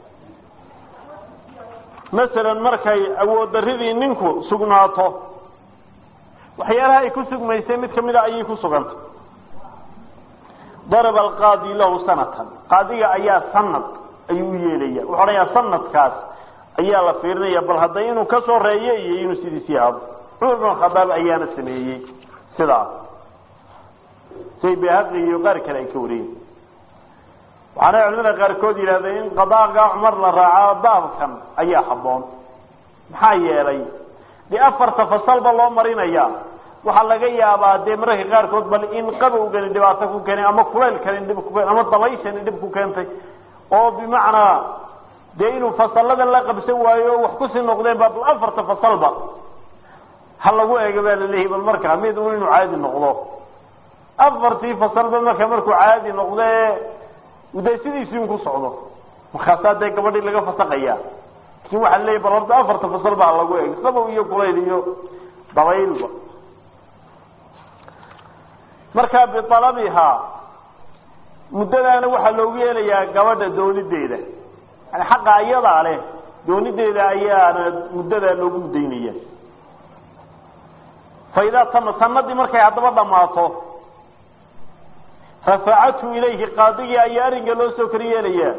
masalan markay awood daridii ninku sugnaato waxyaalaha ay ku sugmaysay mid kamida ayay ku sugantay daraba alqaadi lahu sanatan qaadiga ayaa sanad ayuu u yeelaya wuxu odhanayaa sanadkaas ayaa la fiirinaya bal hadday inuu ka soo reeyo iyo inuu sidiisii aado cumar bin khadaab ayaana sameeyey sidaas say behaqi iyo qaar kale ay ka wariyeen waxaana culimada qaarkood yidhahdeen in qadaaga cumar la raaco baabkan ayaa habboon maxaa yeelay dee afarta fasalba loo marinaya waxaa laga yaabaa dee mararka qaarkood bal in qabowgani dhibaato ku keenay ama kulaylkani dhib ku keen ama dabayshani dhib ku keentay oo bimacnaa dee inuu fasalladan la qabsan waayo o wax kusii noqdeen ba bal afarta fasalba ha lagu eega baa laleeyahy bal markaa mid un inuu caadi noqdo afartii fasalba marka markuu caadi noqde de sidiisii un ku socdo markaasaa dee gabadhii laga fasaqaya lakin waxaa leeyahy bal horta afarta fasal ba ha lagu eego sabow iyo kulayl iyo dabaylba markaa bialabihaa muddadaana waxaa loogu yeelayaa gabadha doonideeda yani xaqa iyadaa leh doonideeda ayaana muddadaa loogu muddaynaya fa idaa tama sanadii markay haddaba dhammaato rafacathu ilayhi qaadigii ayaa arrinka loo soo kor yeelayaa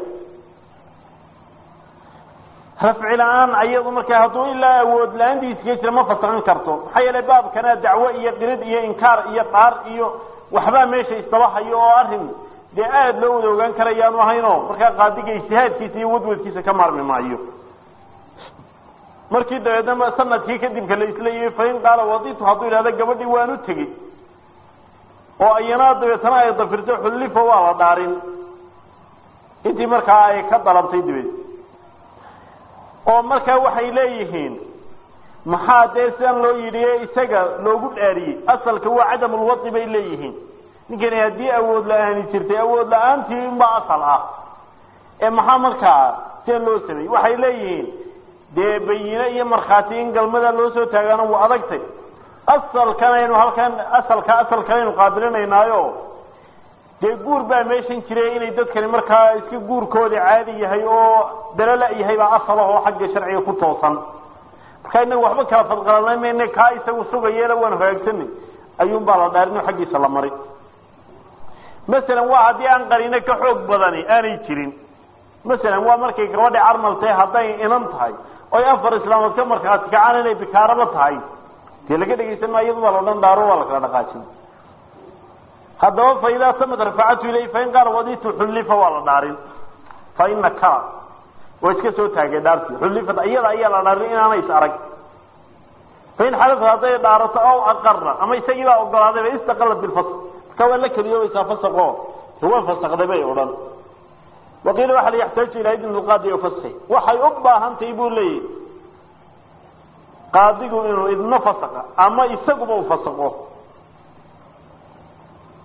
rafci la-aan ayadu markaa hadduu ilaa awood la-aantiiskaga jira ma fasaqan karto maxaa yeelay baabkana dacwo iyo qirid iyo inkaar iyo dhaar iyo waxbaa meesha isdaba hayo oo arrin dee aada loo wada ogaan karayaanu ahayno markaa qaadiga ijtihaadkiisa iyo wadwadkiisa ka maarmi maayo markii dabeedna sanadkii kadibka la isleeyahay fain qaala waditu hadduu yidhahda gabadhii waan u tegey oo iyanaa dabeetana ay dafirto xullifo waa la dhaarin intii markaa ay ka dalabtay dabeed oo markaa waxay leeyihiin maxaa dee sidan loo yidhi isaga loogu dhaariyey asalka waa cadamulwadi bay leeyihiin ninkani haddii awood la-aani jirtay awood la-aantii unbaa asal ah ee maxaa markaa sidan loo sameeyey waxay leeyihiin dee bayine iyo markhaati in galmada loo soo taagaana waa adagtay asalkanaynu halkan asalka asalkanaynu qaabilinaynaayo dee guur baa meeshan jiray inay dadkani markaa iska guurkooda caadi yahay oo dalala yahay baa asal ah oo xagga sharciga ku toosan marka inaga waxba kala fadqalanay mayne kaa isagu sugayeela waan hagaagsanay ayuun baa la dhaarin oo xaggiisa la maray masalan waa haddii aan qariino ka xoog badani aanay jirin masalan waa markay gabadha carmal tahay hadday inan tahay oy afar islaamood ka markhaati kacaan inay bikaaraba tahay dee laga dhegaysan maa iyadu baa la odhan daaro waa la kala dhaqaajin haddaba fa idaa tamad rafacatu ilayh fain qaala waditu xullifa waa la dhaarin fa ina kala waa iska soo taagay dhaartii xullifat iyada ayaa la dhaarin inaana is arag fain xalafat hadday dhaarato aw aqara ama isagii baa ogolaadayba istaqalat bilfasq marka waa la keliyoobaysaa fasaqo waa fasaqday bay odhan waqiila waxa la yaxtaaju ilaa idn lqaadi o faski waxay u baahantahay buu leeyahy qaadigu inuu idno fasaqa ama isaguba u fasaqo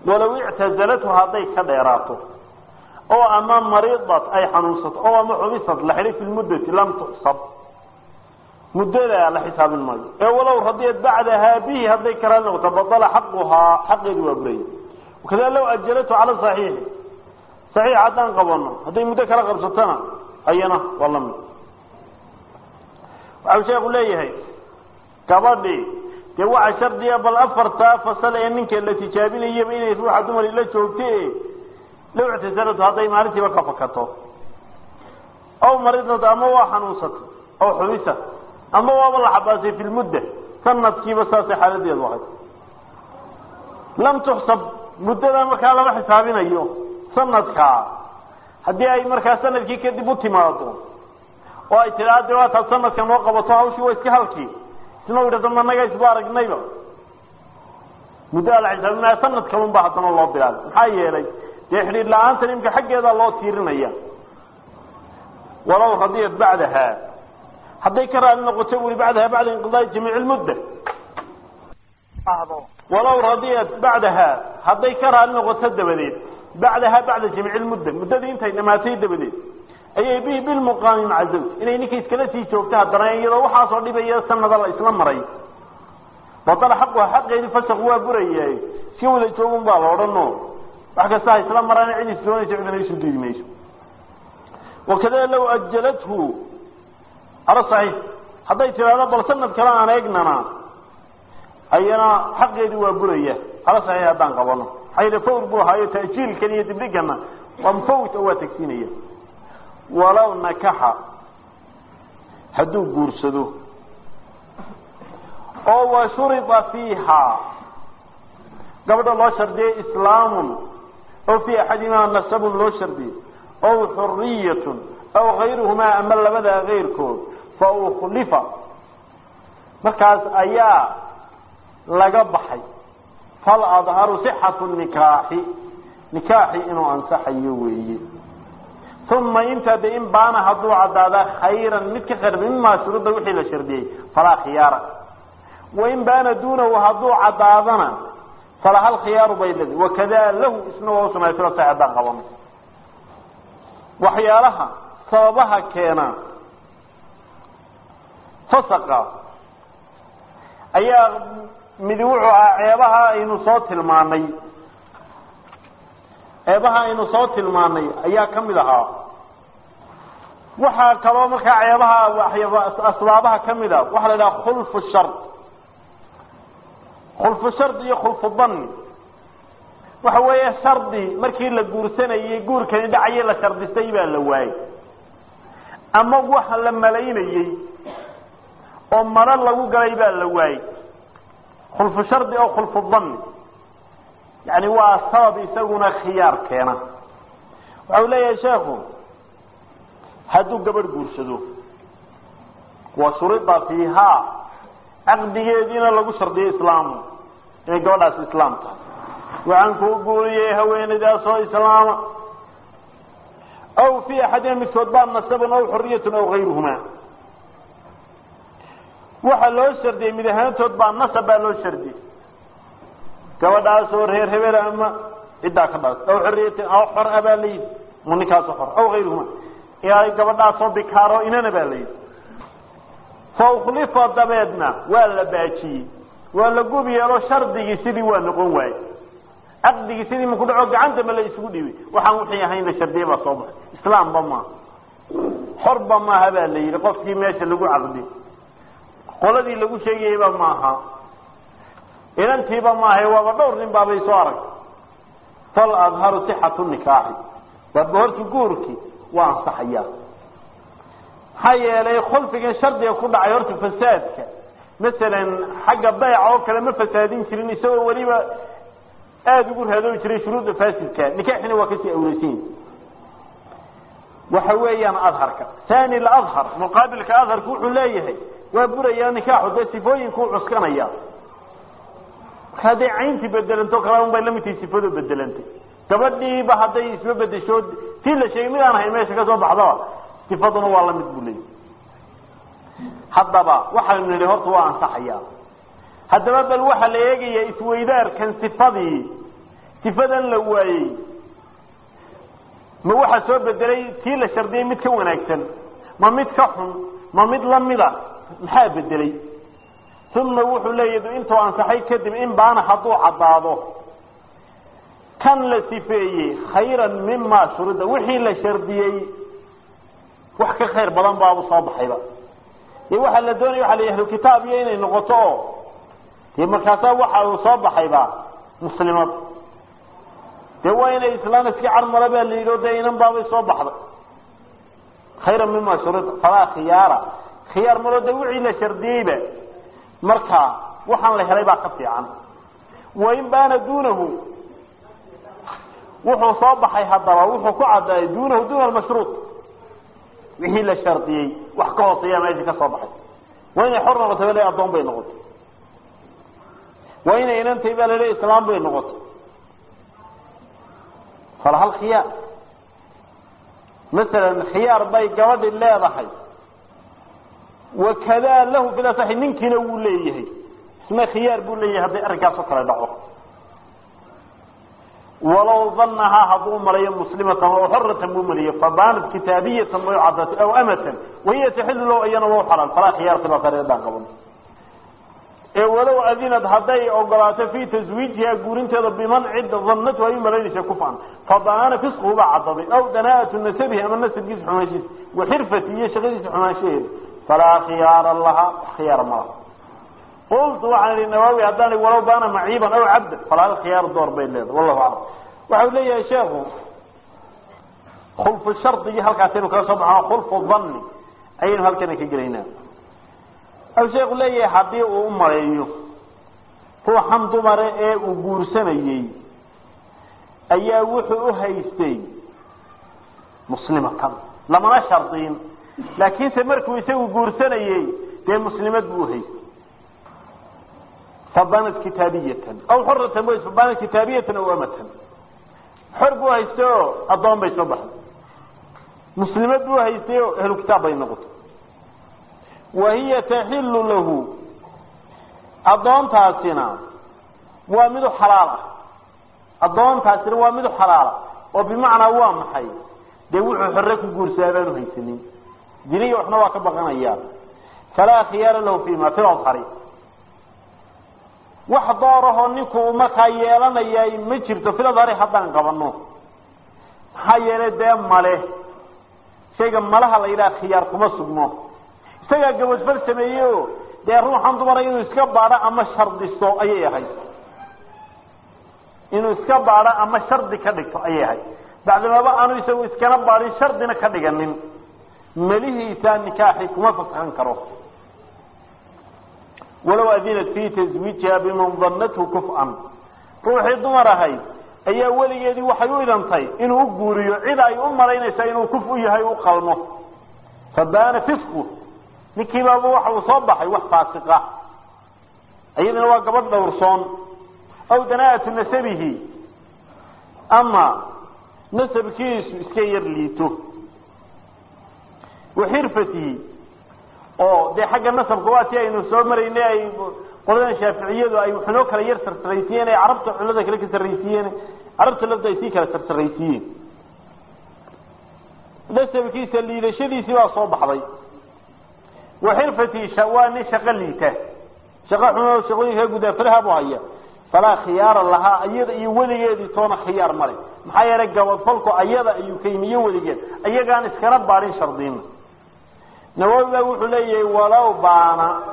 walow ictazalathu hadday ka dheeraato oo ama mariidat ay xanuunsato oo ama xubisad la xidhay fi lmuddati lam tuxsab muddada la xisaabin maayo ee walow radiyat bacdahaa bihi hadday karaal noqoto badala xaquhaa xaqeedu waa buraya wakada low ajalatu cala saxiixi saxiix haddaan qabano hadday muddo kala qabsatona ayana waa la mid waxau sheeku leeyahay gabadhii dee waxa shardiga bal afartaa fasal ee ninka la tijaabinayaba inay ruuxa dumari la joogta low ictisalatu hadday maalintiiba ka fakato aw maridnad ama waa xanuunsatay aw xubisa ama waaba la xabaasay fi lmudda sanadkiiba saasay xaaladeedu ahay lam tuxsab muddada markaa lama xisaabinayo sanadkaa haddii ay markaa sanadkii kadib u timaado oo ay tidhaa de waa taad sanadka noo qabato hawshii waa iska halkii isna idhahdo managa isba aragnayba muddaa la xisaabinaya sanadka un ba haddana loo bilaabay maxaa yeelay dee xidhiir la-aanta imka xaggeeda loo tiirinaya walow radiyat bacdaha hadday ka raali noqoto wuri bacdaha bacda inqidaai jamiic lmudda walow radiyat bacdaha hadday ka raali noqoto dabadeed bacdaha bacda jamiic lmudda muddadii intay dhamaatay dabadeed ayay bihi bilmuqaami maca zawj inay ninka iskala sii joogto haddana iyadoo waxaasoo dhibaya sanada la isla maray badala xaquha xaqeedii fasaq waa burayaay iska wada joogun baa la odhano wax kasta ha isla maraan cid is doonaysa cidana isu diidi mayso wakada low ajalathu ala saxiix hadday tidhaahdo bal sanad kale aan eegnana ayana xaqeedii waa buraya ala saxiix haddaan qabano maxaa yidhi fawr buu ahaayo ta'jiilkan iyo dibdhigana waa mufawit oo waa tagsiinaya walow nakaxa hadduu guursado oo wa shurida fiiha gabadha loo shardiyey islaamun aw fii axadimaa nasabun loo shardiyey aw xuriyatun aw kayruhumaa ama labadaa keyrkood fa ukhlifa markaas ayaa laga baxay fal adharu sixatu nikaaxi nikaaxi inuu ansaxayo weeye uma intaa de in baana hadduu cadaadaa khayran mid ka khayr mimaa shuruudda wixii la shardiyey falaa khiyaara wain baana duunahu hadduu cadaadana falahal khiyaaru bay leedahay wakada lahu isna waa usugnay sida sax haddaan qabano waxyaalaha sababaha keena fasaqa ayaa midi wuxuu ahaa ceebaha aynu soo tilmaanay ceebaha aynu soo tilmaanay ayaa ka mid ahaa waxaa kaloo markaa ceebaha asbaabaha ka mid a waxaa la idhaha khulfu shard khulfu shard iyo khulfu danni waxa weeye shardi markii la guursanayey guurkani dhacayay la shardistay baa la waayey ama waxa la malaynayey oo maro lagu galay baa la waayey khulfu shardi oo khulfu danni yani waa sabab isaguna khiyaar keena waxau leeyahay sheekhu hadduu gabadh guursado wa shurida fiihaa caqdigeediina lagu shardiyo islaamu inay gabadhaas islaam tahay waxaan kuu guuriyey haweenaydaasoo islaama aw fii axadina midkood baa nasabun aw xuriyatun aw kayruhumaa waxaa loo shardiyey mid ahaantood baa nasab baa loo shardiyey gabadhaasoo reer hebel ama ciddaa ka dhaas aw xoriyati aw xor a baa layidhi ma ninkaasoo xor aw kayruhuma ay gabadhaasoo bikaaro inana baa layidhi fa ukhlifa dabeedna waa la baajiyey waa la gub yeelo shardigii sidii waa noqon waaye caqdigii sidii maku dhaco gacanta ma la isugu dhiibay waxaan wixii ahayn la shardiye baa soo baxay islaamba maaha xorba maaha baa la yidhi qofkii meesha lagu caqdi qoladii lagu sheegayeyba maaha inantiiba maaha waaba dhowr nin baabay soo aragtay fal adharu sixatu nikaaxi waaba horta guurkii waa ansaxayaa maxaa yeelay khulfigan shardiga ku dhacay horta fasaadka masalan xagga bayca oo kale ma fasaadin jirin isagoo weliba aada ugu raadoobi jiray shuruudda faasidka nikaaxina waa kasii awleysan waxa weeyaan adharka thani ladhar muqaabilka adharka wuxuu leeyahay waa burayaa nikaaxu dee sifooyinkuu cuskanaya marka hadday cayntii bedelanto kala un bay lamid tahay sifadu bedelantay gabadhiiba hadday isba bedesho tii la sheegay mid aan ahayn meesha ka soo baxdaba sifaduna waa lamid buu leeyahy haddaba waxaynu nidhi horta waa ansaxayaa haddaba bal waxaa la eegayaa isweydaarkan sifadii sifadan la waayey ma waxaa soo bedelay tii la shardiyey mid ka wanaagsan ma mid ka xun ma mid lamida maxaa bedelay uma wuxuu leeyahy intuu ansaxay kadib in baana hadduu caddaado kan la sifeeyey khayran mima shurida wixii la shardiyey wax ka khayr badan baabu soo baxayba dee waxaa la doonaya waxa la ahlu kitaab iyo inay noqoto oo dee markaasaa waxa uu soo baxayba muslimad dee waa inay islaan iska carmala baa la yidhi o dee inan baabay soo baxday khayran mima shurida falaa khiyaara khiyaar malo dee wixii la shardiyeyba markaa waxaan la helay baa ka fiican wain baana duunahu wuxuu soo baxay haddaba wuxuu ku cadaaday duunahu duuna almashruud wixii la shardiyey wax ka hooseeya meesha ka soo baxay waa inay xor noqotay ba le addoon bay noqotay waa inay inantay baa lale islaam bay noqotay falahal khiyaar masalan khiyaar bay gabadhi leedahay wakadaa lahu fi lasaxi ninkiina wuu leeyahay isna khiyaar buu leeyahay hadday arrinkaas oo kale dhaco walow danahaa hadduu malayo muslimatan oo xoratan buu maliyo fabaanat kitaabiyatan way cadatay aw amatan wahiya taxilu low iyana waa xalaal falaa khiyaar khilaafadaan qaban ee walow adinad hadday ogolaato fii taswiijiha guurinteeda biman cid danatu ay u malaynaysa kufan fadaana fisquhu baa cadaday aw danaa'atu nasabihi ama nasabkiisa xumaanshiisa waxirfati iyo shaqadiisa xumaanshaheeda falaa khiyaara laha khiyaar malaha qultu waxaan idhi nawaawi haddaan walow baana maciiban aw cabdan falahal khiyaar door bay leedahay wallahu aclam waxau leeyahay sheekhu khulfu shardigii halkaasaynu kaga soo baxno khulfu danni ayaynu halkana ka gelaynaa au sheekhu leeyahay haddii uu u maleeyo ruuxan dumare ee uu guursanayey ayaa wuxuu u haystay muslimatan lamana shardiin laakiinse markuu isagu guursanayey dee muslimad buu uhaystay fabanat kitaabiyatan aw xoratan w fabanat kitaabiyatan aw amatan xor buu haystay oo addoon bay soo baxday muslimad buu haystay oo ahlu kitaab bay noqotay wahiya taxilu lahu addoontaasina waa midu xalaal ah addoontaasina waa midu xalaala oo bimacnaa waa maxay dee wuxuu xore ku guursadaa baanu haysanin diniya waxna waa ka baqanayaan falaa khiyaara lahu fima fi adhari wax doorahoo ninku markaa yeelanayay ma jirto fil adhari haddaan qabano maxaa yeelay dee male shayga malaha la yidhaha khiyaar kuma sugno isagaa gabadfal sameeyey o dee ruuxan dumara inuu iska baadho ama shardisto ayay ahayd inuu iska baadho ama shardi ka dhigto ayay ahayd bacdamaba aanu isagu iskana baadhin shardina ka dhiganin melihiisaa nikaaxi kuma fasahan karo walow adinat fii taswiijiha biman danathu kuf'an ruuxii dumar ahayd ayaa weligeedii waxay u idantay inuu u guuriyo cid ay u malaynaysa inuu kuf u yahay u qalmo fabaana fisku ninkiibaaba waxa uu soo baxay wax faasiqa iyadana waa gabadh dhowrsoon aw danaa'atu nasabihi ama nasabkiisu iska yar liito waxirfatihi oo dee xagga nasabka waa si aynu soo maraynay ay qoladan shaaficiyadu ay waxnoo kala yar sarsaraysiiyeen ay carabta cullada kale ka sarraysiiyeen carabta lafda ay sii kala sarsaraysiiyeen nasabkiisa liidashadiisii baa soo baxday waxirfatihi waa nin shaqo liita shaqo xumo shaqooyinka gudaafaraha buu haya falaa khiyaara lahaa iyada iyo weligeedii toona khiyaar male maxaa yeelay gabadfalku ayada ayuu ka yimi iyo weligeed ayagaan iskana baadhin shardiina nawowi baa wuxuu leeyahay walow baana